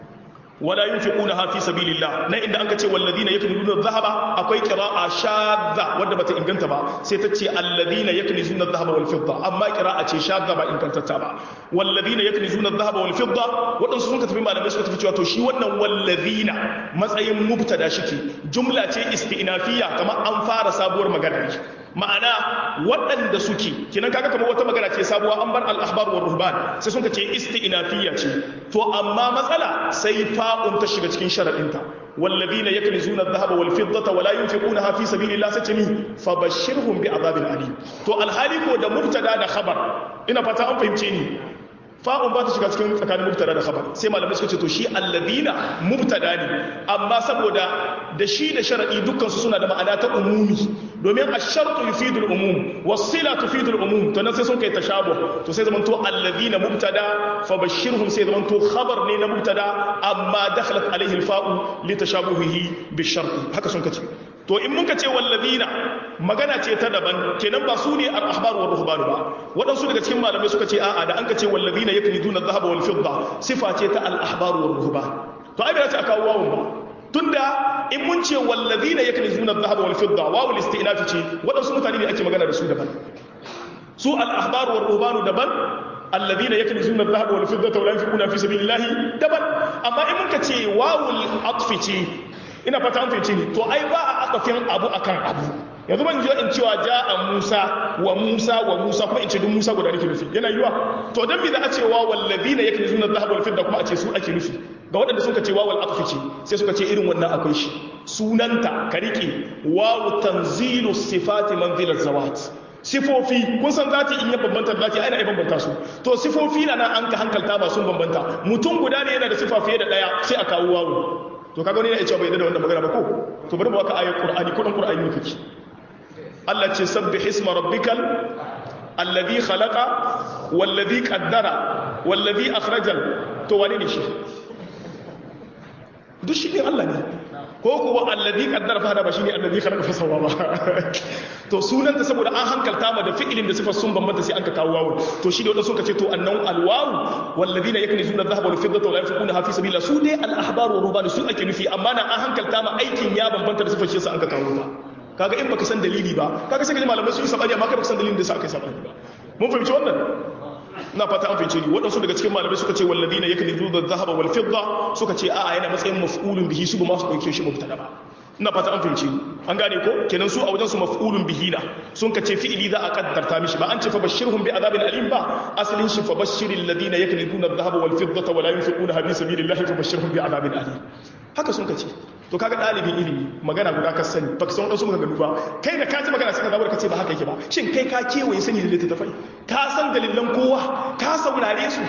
wala yunfiqunaha fi sabilillah nan inda anka ce walladina yaknizuna adh-dhahaba akwai qira'a shadda wadda bata inganta ba sai ta ce alladina yaknizuna adh-dhahaba wal fidda amma qira'a ce shadda ba ingantatta ba walladina yaknizuna adh-dhahaba wal fidda wadansu sun ka tafi malamai suka tafi cewa to shi wannan walladina matsayin mubtada shike jumla ce isti'nafiyya kamar an fara sabuwar magana ma'ana waɗanda suke kinan kaga kamar wata magana ce sabuwa an bar al-ahbar wa ruhban sai sun ce isti'nafiyya ce to amma matsala sai fa'un ta shiga cikin sharadinta wallazina yaknizuna adh-dhahaba wal fiddata wala yunfiqunaha fi sabilillah sai ce mi fabashshirhum bi'adabin alim to alhali ko da mubtada da khabar ina fata an fahimce ni fa'un ba ta shiga cikin tsakanin mubtada da khabar sai malamai suka ce to shi alladina mubtada ne amma saboda da shi da sharadi dukkan su suna da ma'ana ta umumi domin ash-shartu yufidu al-umum was-sila tufidu al-umum to nan sai sun kai tashabuh to sai zaman to alladina mubtada fa bashirhum sai zaman to khabar ne na mubtada amma dakhalat alayhi al-fa'u li tashabuhihi bi-shart haka sun kace to in muka ce wallazina magana ce ta daban kenan ba su ne al-ahbar wa ruhban ba waɗansu daga cikin malamai suka ce a'a da an ka ce wallazina yaknizuna adh-dhahaba wal fidda sifa ce ta al-ahbar wa ruhban to ai bai ce aka wawun ba tunda in mun ce wallazina yaknizuna adh-dhahaba wal fidda wawul isti'naf ce waɗansu mutane ne ake magana da su daban su al-ahbar wa ruhban daban الذين يكنزون الذهب والفضة ولا ينفقون في سبيل الله دبل أما إن منك تي واو العطف تي ina fata an fahimci ni to ai ba a akafin abu akan abu yanzu ban ji in cewa ja'a Musa wa Musa wa Musa kuma in ce duk Musa guda nake nufi yana yiwa to dan me za a ce wa wallazina yaknizuna adh-dhahaba wal fidda kuma a ce su ake nufi ga waɗanda suka ce wawal aqfi ce sai suka ce irin wannan akwai shi sunanta ka rike wawu tanzilu sifati manzilat zawat sifofi kun san zati in ya bambanta zati ai na bambanta su to sifofi na nan an ka hankalta ba sun bambanta mutum guda ne yana da sifa fiye da daya sai a kawo wawu to kaga wani ne ya ce bai da wannan magana ba ko to bari mu aka ayar qur'ani ko dan qur'ani ne kake Allah ce sabbih isma rabbikal alladhi khalaqa walladhi qaddara walladhi akhraja to wani ne shi duk shi ne Allah ne ko kuwa alladhi qaddara fa hada ba shine alladhi khalaqa fa sawwa ba to sunanta saboda an hankalta ma da fi'ilin da sifar sun bambanta sai an ka kawo wawu to shi ne wanda suka ce to annan alwawu walladhina yaknizuna adh-dhahaba wal fiddata wa la yunfiquna fi sabilillah su dai al-ahbar wa ruban su ake nufi amma na an hankalta ma aikin ya bambanta da sifar shi sai an ka kawo ta kaga in baka san dalili ba kaga sai ka ji malamai sun yi sabani amma kai baka san dalilin da sa aka yi sabani ba mun fahimci wannan na fata an fahimce ni waɗansu daga cikin malamai suka ce walladina yaknizuna adh-dhahaba wal fidda suka ce a'a yana matsayin maf'ulun bihi su ba ma su dauke shi mubtada ba ina fata an fahimci an gane ko kenan su a wajen su maf'ulun bihi na sun ka ce fi'ili za a kaddarta mishi ba an ce fa bashirhum bi adabin alim ba asalin shi fa bashiril ladina yaknizuna adh-dhahaba wal fiddata wa la yunfiquna fi sabilillahi fa bashirhum bi adabin alim haka sun ka ce to kaga dalibin ilimi magana guda ka sani baka san wadansu maganganu ba kai da ka ji magana sai ka zabar ka ce ba haka yake ba shin kai ka kewaye sani da littattafai ka san dalilan kowa ka saurare su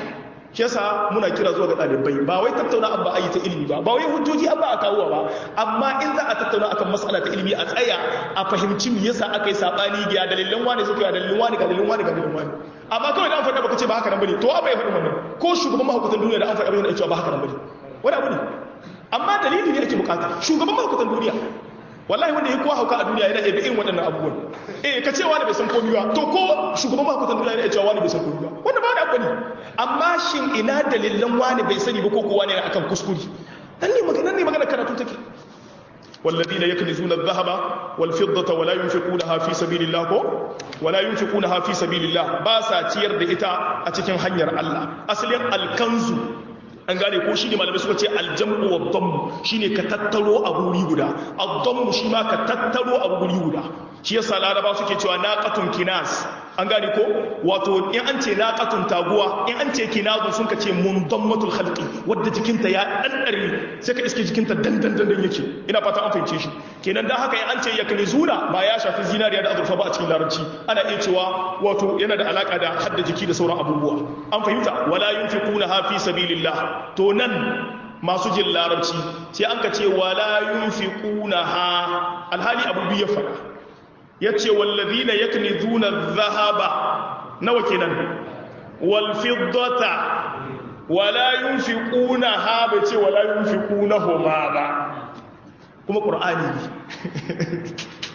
shi yasa muna kira zuwa ga ɗalibai ba wai tattauna abba ayi ta ilimi ba ba wai hujjoji abba a kawo ba amma in za a tattauna akan mas'ala ta ilimi a tsaya a fahimci me yasa aka yi sabani ga dalilan wani suka ga dalilan wani ga dalilan wani ga dalilan wani amma kawai da an faɗa baka ce ba haka nan bane to abai faɗi wannan ko shugaban mahaukatan duniya da an faɗa abin da cewa ba haka nan bane wani abu ne amma dalili ne ake bukata shugaban mahaukatan duniya wallahi wanda ya kowa hauka a duniya yana ebe irin waɗannan abubuwan eh ka ce wani bai san komi ba to ko shugaban mahaukatan duniya yana cewa wani bai san komi ba wanda ba wani abu ne amma shin ina dalilan wani bai sani ba ko kowa ne akan kuskure nan ne magana ne magana karatu take والذين يكنزون الذهب والفضة ولا ينفقونها في سبيل الله كو ولا ينفقونها في سبيل الله باسا تير da ita a cikin hanyar Allah asalin alkanzu an gane ko shine malamai suka ce aljam'u wa dhammu shine ka tattaro a guri guda ad-dhammu shi ma ka tattaro a guri guda shi yasa laraba suke cewa naqatun kinas an gane ko wato in an ce naqatun taguwa in an ce kinazun sun ka ce mundammatul khalqi wadda jikinta ya dandare sai ka iske jikinta dandan dandan yake ina fata an fahimce shi kenan dan haka in an ce yaknizuna ba ya shafi zinariya da azurfa ba a cikin larabci ana iya cewa wato yana da alaka da hadda jiki da sauran abubuwa an fahimta wala yunfiquna ha fi sabilillah to nan masu jin larabci sai an ka ce wala yunfiquna ha alhali abu biyu ya fada yace wallazina yaknizuna dhahaba nawa kenan wal fiddata wala yunfiquna ha bai ce wala yunfiquna huma ba kuma qur'ani ne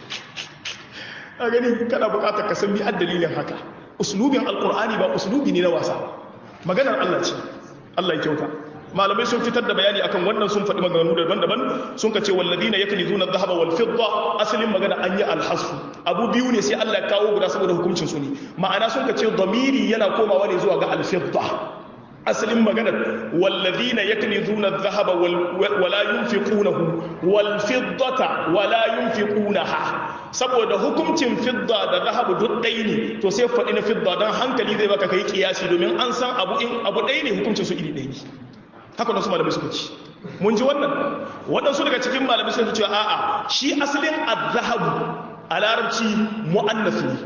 a gani kana bukatar ka san bi dalilin haka uslubin alqur'ani ba uslubi ne na wasa maganar Allah ce Allah ya kyauta malamai sun fitar da bayani akan wannan sun faɗi maganganu daban-daban sun ka ce walladina yaknizuna adh-dhahaba wal fidda asalin magana an yi alhasfu abu biyu ne sai Allah ya kawo guda saboda hukuncin su ne ma'ana sun ka ce damiri yana komawa ne zuwa ga al-fidda asalin magana walladina yaknizuna adh-dhahaba wala yunfiqunahu wal fiddata wala yunfiqunaha saboda hukuncin fidda da zahabu duk ɗaya ne to sai faɗi na fidda don hankali zai baka kai kiyasi domin an san abu in abu ɗaya ne hukuncin su iri ɗaya ne haka wasu malamai suka ci mun ji wannan waɗansu daga cikin malamai suka ce a'a shi asalin azhabu a larabci mu'annas ne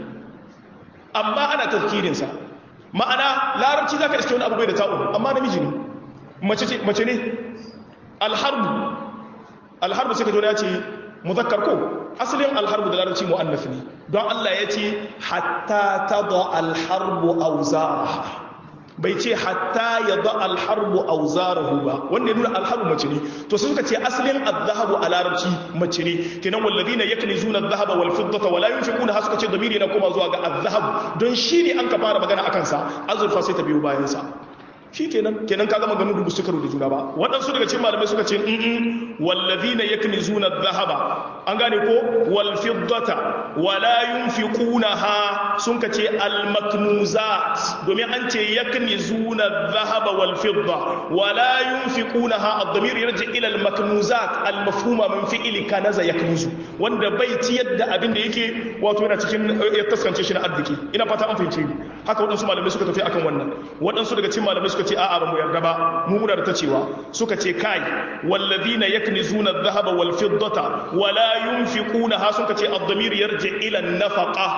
amma ana tafkirinsa ma'ana larabci zaka iske wani abu bai da ta'un amma namiji ne mace ce mace ne alharbu alharbu sai ka ji ya ce muzakkar ko asalin alharbu da larabci mu'annas ne don Allah ya ce hatta tada alharbu awzaraha bai ce hatta ya da alharbu auzarahu ba wanda ya nuna alharbu mace ne to sun ka ce asalin azhabu a larabci mace ne kenan walladina yaknizuna adh-dhahaba wal fiddata wala yunfiquna ha suka ce damiri na koma zuwa ga azhab don shi ne an ka fara magana akan sa azurfa sai ta biyo bayan sa shi kenan kenan ka gama ganin dubu suka da juna ba waɗansu daga cikin malamai suka ce in wallazina yaknizuna adh-dhahaba an gane ko wal fiddata wala yunfiqunaha sun ka ce al maknuzat domin an ce yaknizuna adh-dhahaba wal fidda wala yunfiqunaha ad-damir yarji ila al maknuzat al mafhuma min fi'li kanaza yaknuzu wanda bai ciyar da abin da yake wato yana cikin ya taskance shi na arziki ina fata an fahimce ni haka waɗansu malamai suka tafi akan wannan waɗansu daga cikin malamai suka ce a'a ba mu yarda ba mu muna da ta cewa suka ce kai walladina yaknizuna adh-dhahaba wal fiddata wala yunfiqunaha suka ce ad-damir yarji ila an-nafaqa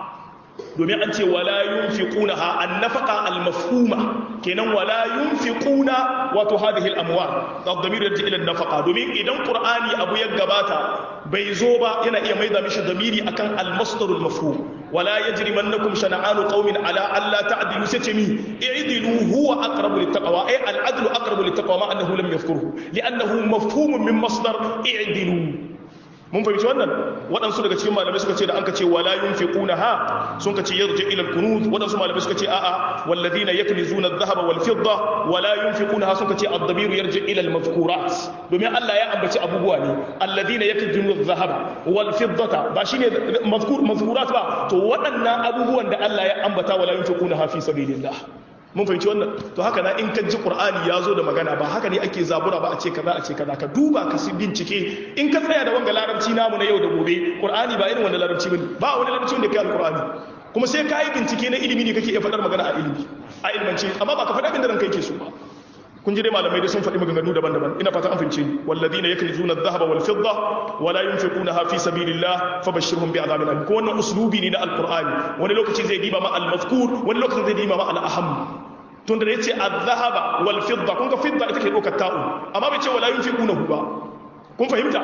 domin an ce wala yunfiqunaha an-nafaqa al-mafhuma kenan wala yunfiquna wato hadhihi al-amwal ad-damir yarji ila an-nafaqa domin idan qur'ani abu ya gabata bai zo ba yana iya maida mishi damiri akan al-masdar al-mafhum wala yajrimannakum shana'anu qaumin ala alla ta'dilu satami i'dilu huwa aqrabu lit-taqwa ay al-'adlu aqrabu lit-taqwa ma annahu lam yadhkurhu li'annahu mafhumun min masdar i'dilu mun fahimci wannan waɗansu daga cikin malamai suka ce da an ka ce wala yunfiquna ha sun ka ce yarji ila al-kunuz waɗansu malamai suka ce a'a walladhina yaknizuna adh-dhahaba wal fidda wala yunfiquna ha sun ka ce ad-damiru yarji ila al-mazkurat domin Allah ya ambaci abubuwa ne alladhina yaknizuna adh-dhahaba wal fiddata ba shine mazkur mazkurat ba to waɗannan abubuwan da Allah ya ambata wala yunfiquna ha fi sabilillah mun fahimci wannan to haka na in ka ji qur'ani ya zo da magana ba haka ne ake zabura ba a ce kaza a ce kaza ka duba ka si bincike in ka tsaya da wanga larabci namu na yau da gobe qur'ani ba irin wanda larabci bane ba wani larabci wanda kai alqur'ani kuma sai ka yi bincike na ilimi ne kake iya faɗar magana a ilimi a ilmance amma ba ka faɗa abin da ranka yake so ba kun ji dai malamai dai sun faɗi maganganu daban-daban ina fata an fahimce ni walladina yaknizuna adh-dhahaba wal fidda wala yunfiqunaha fi sabilillah fabashshirhum bi'adhabin alim ko wannan uslubi ne na alqur'ani wani lokaci zai diba ma al-mazkur wani lokaci zai diba ma al-aham tun da yace az-zahaba wal fidda kun ga fidda ita ke dokar ta'u amma bai ce wala yunfiqunahu ba kun fahimta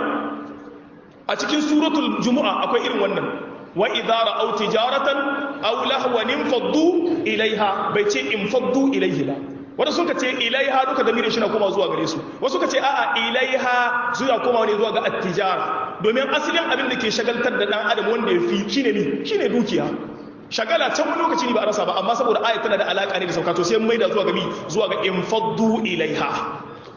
a cikin suratul jumu'a akwai irin wannan wa idza ra'aw tijaratan aw lahwan infaddu ilaiha bai ce infaddu ilaihi ba wanda suka ce ilaiha duka da shi na koma zuwa gare su wasu suka ce a'a ilaiha zuwa koma ne zuwa ga attijara domin asalin abin da ke shagaltar da dan adam wanda ya fi shine ne shine dukiya shagala can wani lokaci ne ba a rasa ba amma saboda ayat tana da alaka ne da sauka to sai mai da zuwa ga mi zuwa ga infaddu ilaiha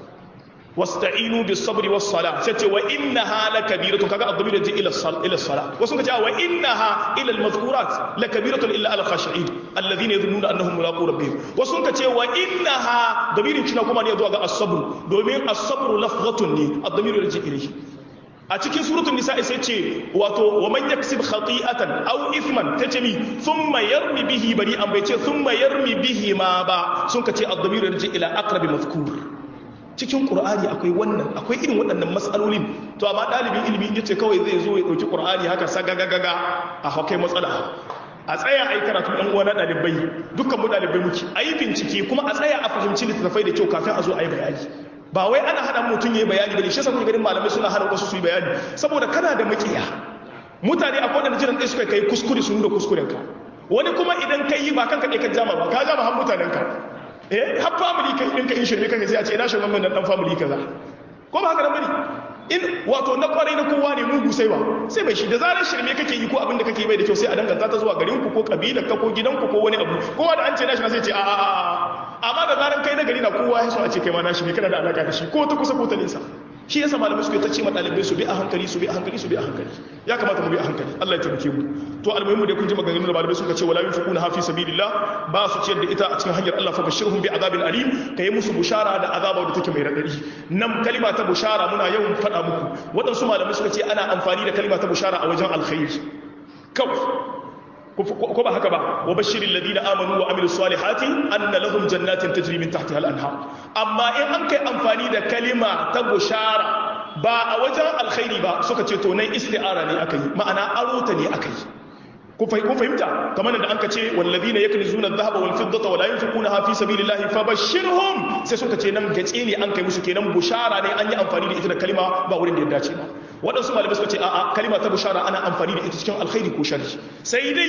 wasta'inu bis sabri was sala sai ce wa innaha lakabiratun kaga ad-damir yaji ila sal ila sala wasu kace wa innaha ila al-mazkurat lakabiratun illa al khashi'in alladhina yadhunnuna annahum mulaqu rabbihim wasu kace wa innaha damirin cina kuma ne zuwa ga as-sabr domin as-sabr lafzatun ne ad-damir yaji ilayhi a cikin suratul nisa sai ce wato wa man yaksib khati'atan aw ithman tace mi thumma yarmi bihi bari'an bai ce thumma yarmi bihi ma ba sun kace ad-damir yaji ila aqrabi mazkur cikin ƙur'ani akwai wannan akwai irin waɗannan matsalolin to amma ɗalibin ilimi ya ce kawai zai zo ya ɗauki ƙur'ani haka sagagagaga a haukai matsala a tsaya a yi karatu ɗan uwa na ɗalibai dukkan mu ɗalibai muke a yi bincike kuma a tsaya a fahimci littattafai da kyau kafin a zo a yi bayani ba wai ana hana mutum ya yi bayani bane shi yasa kuke ganin malamai suna hana wasu su yi bayani saboda kana da makiya mutane akwai waɗanda jiran ɗaya suka kai kuskure su nuna kuskurenka wani kuma idan ka yi ba kanka ɗaya ka jama ba ka jama har mutanenka eh har family kai ɗinka in shirme kanka sai a ce ina shirme mai dan family kaza ko ba haka nan bane in wato na kwarai na kowa ne mugu sai ba sai bai shi da zarar shirme kake yi ko abin da kake bai da kyau sai a danganta ta zuwa garin ku ko kabilar ka ko gidan ku ko wani abu kowa da an ce nashi na sai ce a a a amma da zarar kai na gari na kowa ya so a ce kai ma nashi ne kana da alaka da shi ko ta kusa ko ta nesa shi yasa malamai suke ta ce ma ɗalibai su bi a hankali su bi a hankali su bi a hankali ya kamata mu bi a hankali Allah ya taimake mu to almuhimmu dai kun ji maganganun da malamai suka ce wala yunfiquna hafi sabilillah ba su ciyar da ita a cikin hanyar Allah fa bashirhum bi azabin alim kai musu bushara da azaba da take mai radadi nan kalima ta bushara muna yawan faɗa muku waɗansu malamai suka ce ana amfani da kalima ta bushara a wajen alkhairi kawai ko ba haka ba wa bashirin ladina amanu wa amilu salihati anna lahum jannatin tajri min tahtiha al-anhar amma in an kai amfani da kalima ta bushara ba a wajen alkhairi ba suka ce to nan isti'ara ne aka yi ma'ana aro ta ne aka yi kun fahimta kamar da an ka ce wallazina yaknizuna adh-dhahaba wal fiddata wa la yunfiqunaha fi sabilillahi fabashshirhum sai suka ce nan gace ne an kai musu kenan bushara ne an yi amfani da ita da kalima ba wurin da ya dace ba waɗansu malamai suka ce a'a kalima ta bushara ana amfani da ita cikin alkhairi ko sharri sai dai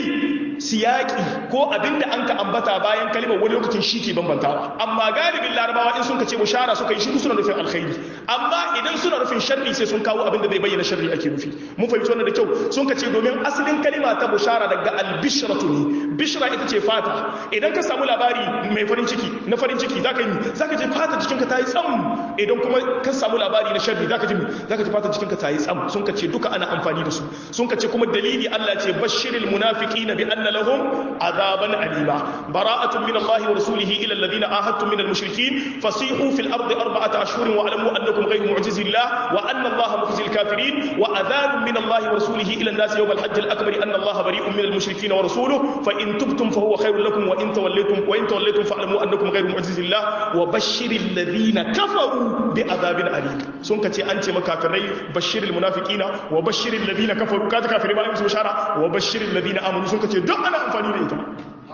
siyaki ko abinda an ka ambata bayan kalimar wani lokacin shi ke bambantawa amma galibin larabawa in sun ka ce bushara suka yi shi suna nufin alkhairi amma idan suna nufin sharri sai sun kawo abinda zai bayyana sharri ake nufi mun fahimci wannan da kyau sun ka ce domin asalin kalima ta bushara daga albishratu ne bishra ita ce fata idan ka samu labari mai farin ciki na farin ciki zaka yi zaka ji fata jikinka ta yi tsam idan kuma ka samu labari na sharri zaka ji zaka ji fata jikinka ta yi tsam sun ka ce duka ana amfani da su sun ka ce kuma dalili Allah ce bashiril munafiqina bi anna lahum azaban alima bara'atun min Allah wa rasulihi ila alladhina ahadtum min al-mushrikeen fasihu fil ardi arba'ata ashhurin wa alamu annakum ghayru mu'jizillah wa anna Allah mukhzil kafirin wa adhanun min Allah wa rasulihi ila an-nas yawm al-hajj al-akbar anna Allah bari'un min al-mushrikeen wa rasuluhu fa in tubtum fa huwa khayrun lakum wa in tawallaytum wa in tawallaytum fa'lamu annakum ghayru mu'jizillah wa bashiril ladhina kafaru bi adhabin alim sun ka ce an ce makafirai bashiril munafiqina wa bashiril ladina kafaru kaza kafiri ba musu bishara wa bashiril ladina amanu sun kace duk ana amfani da ita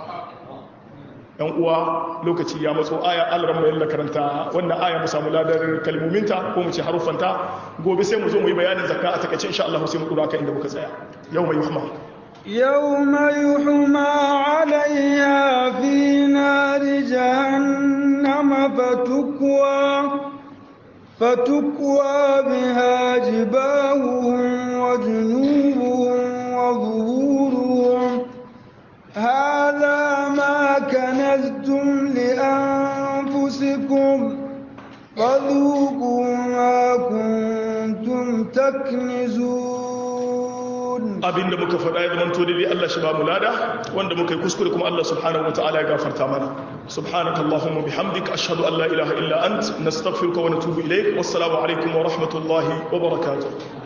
yan uwa lokaci ya matso aya alran mai yalla karanta wannan aya mu samu ladar kalmominta ko mu ce harufanta gobe sai mu zo mu yi bayanin zakka a takaice insha Allah sai mu dura ka inda muka tsaya yau mai yuhma يوم يحمى عليها في نار جهنم فتكوى فتكوى بها جباههم وجنوبهم وظهورهم هذا ما كنزتم لأنفسكم فذوقوا ما كنتم تكنزون abinda muka faɗa ya zama to dai Allah shi ba mu lada wanda muka yi kuskure kuma Allah subhanahu wataala ya gafarta mana subhanakallahumma bihamdika ashhadu an la ilaha illa ant nastaghfiruka wa natubu ilayk wassalamu alaikum wa rahmatullahi wa barakatuh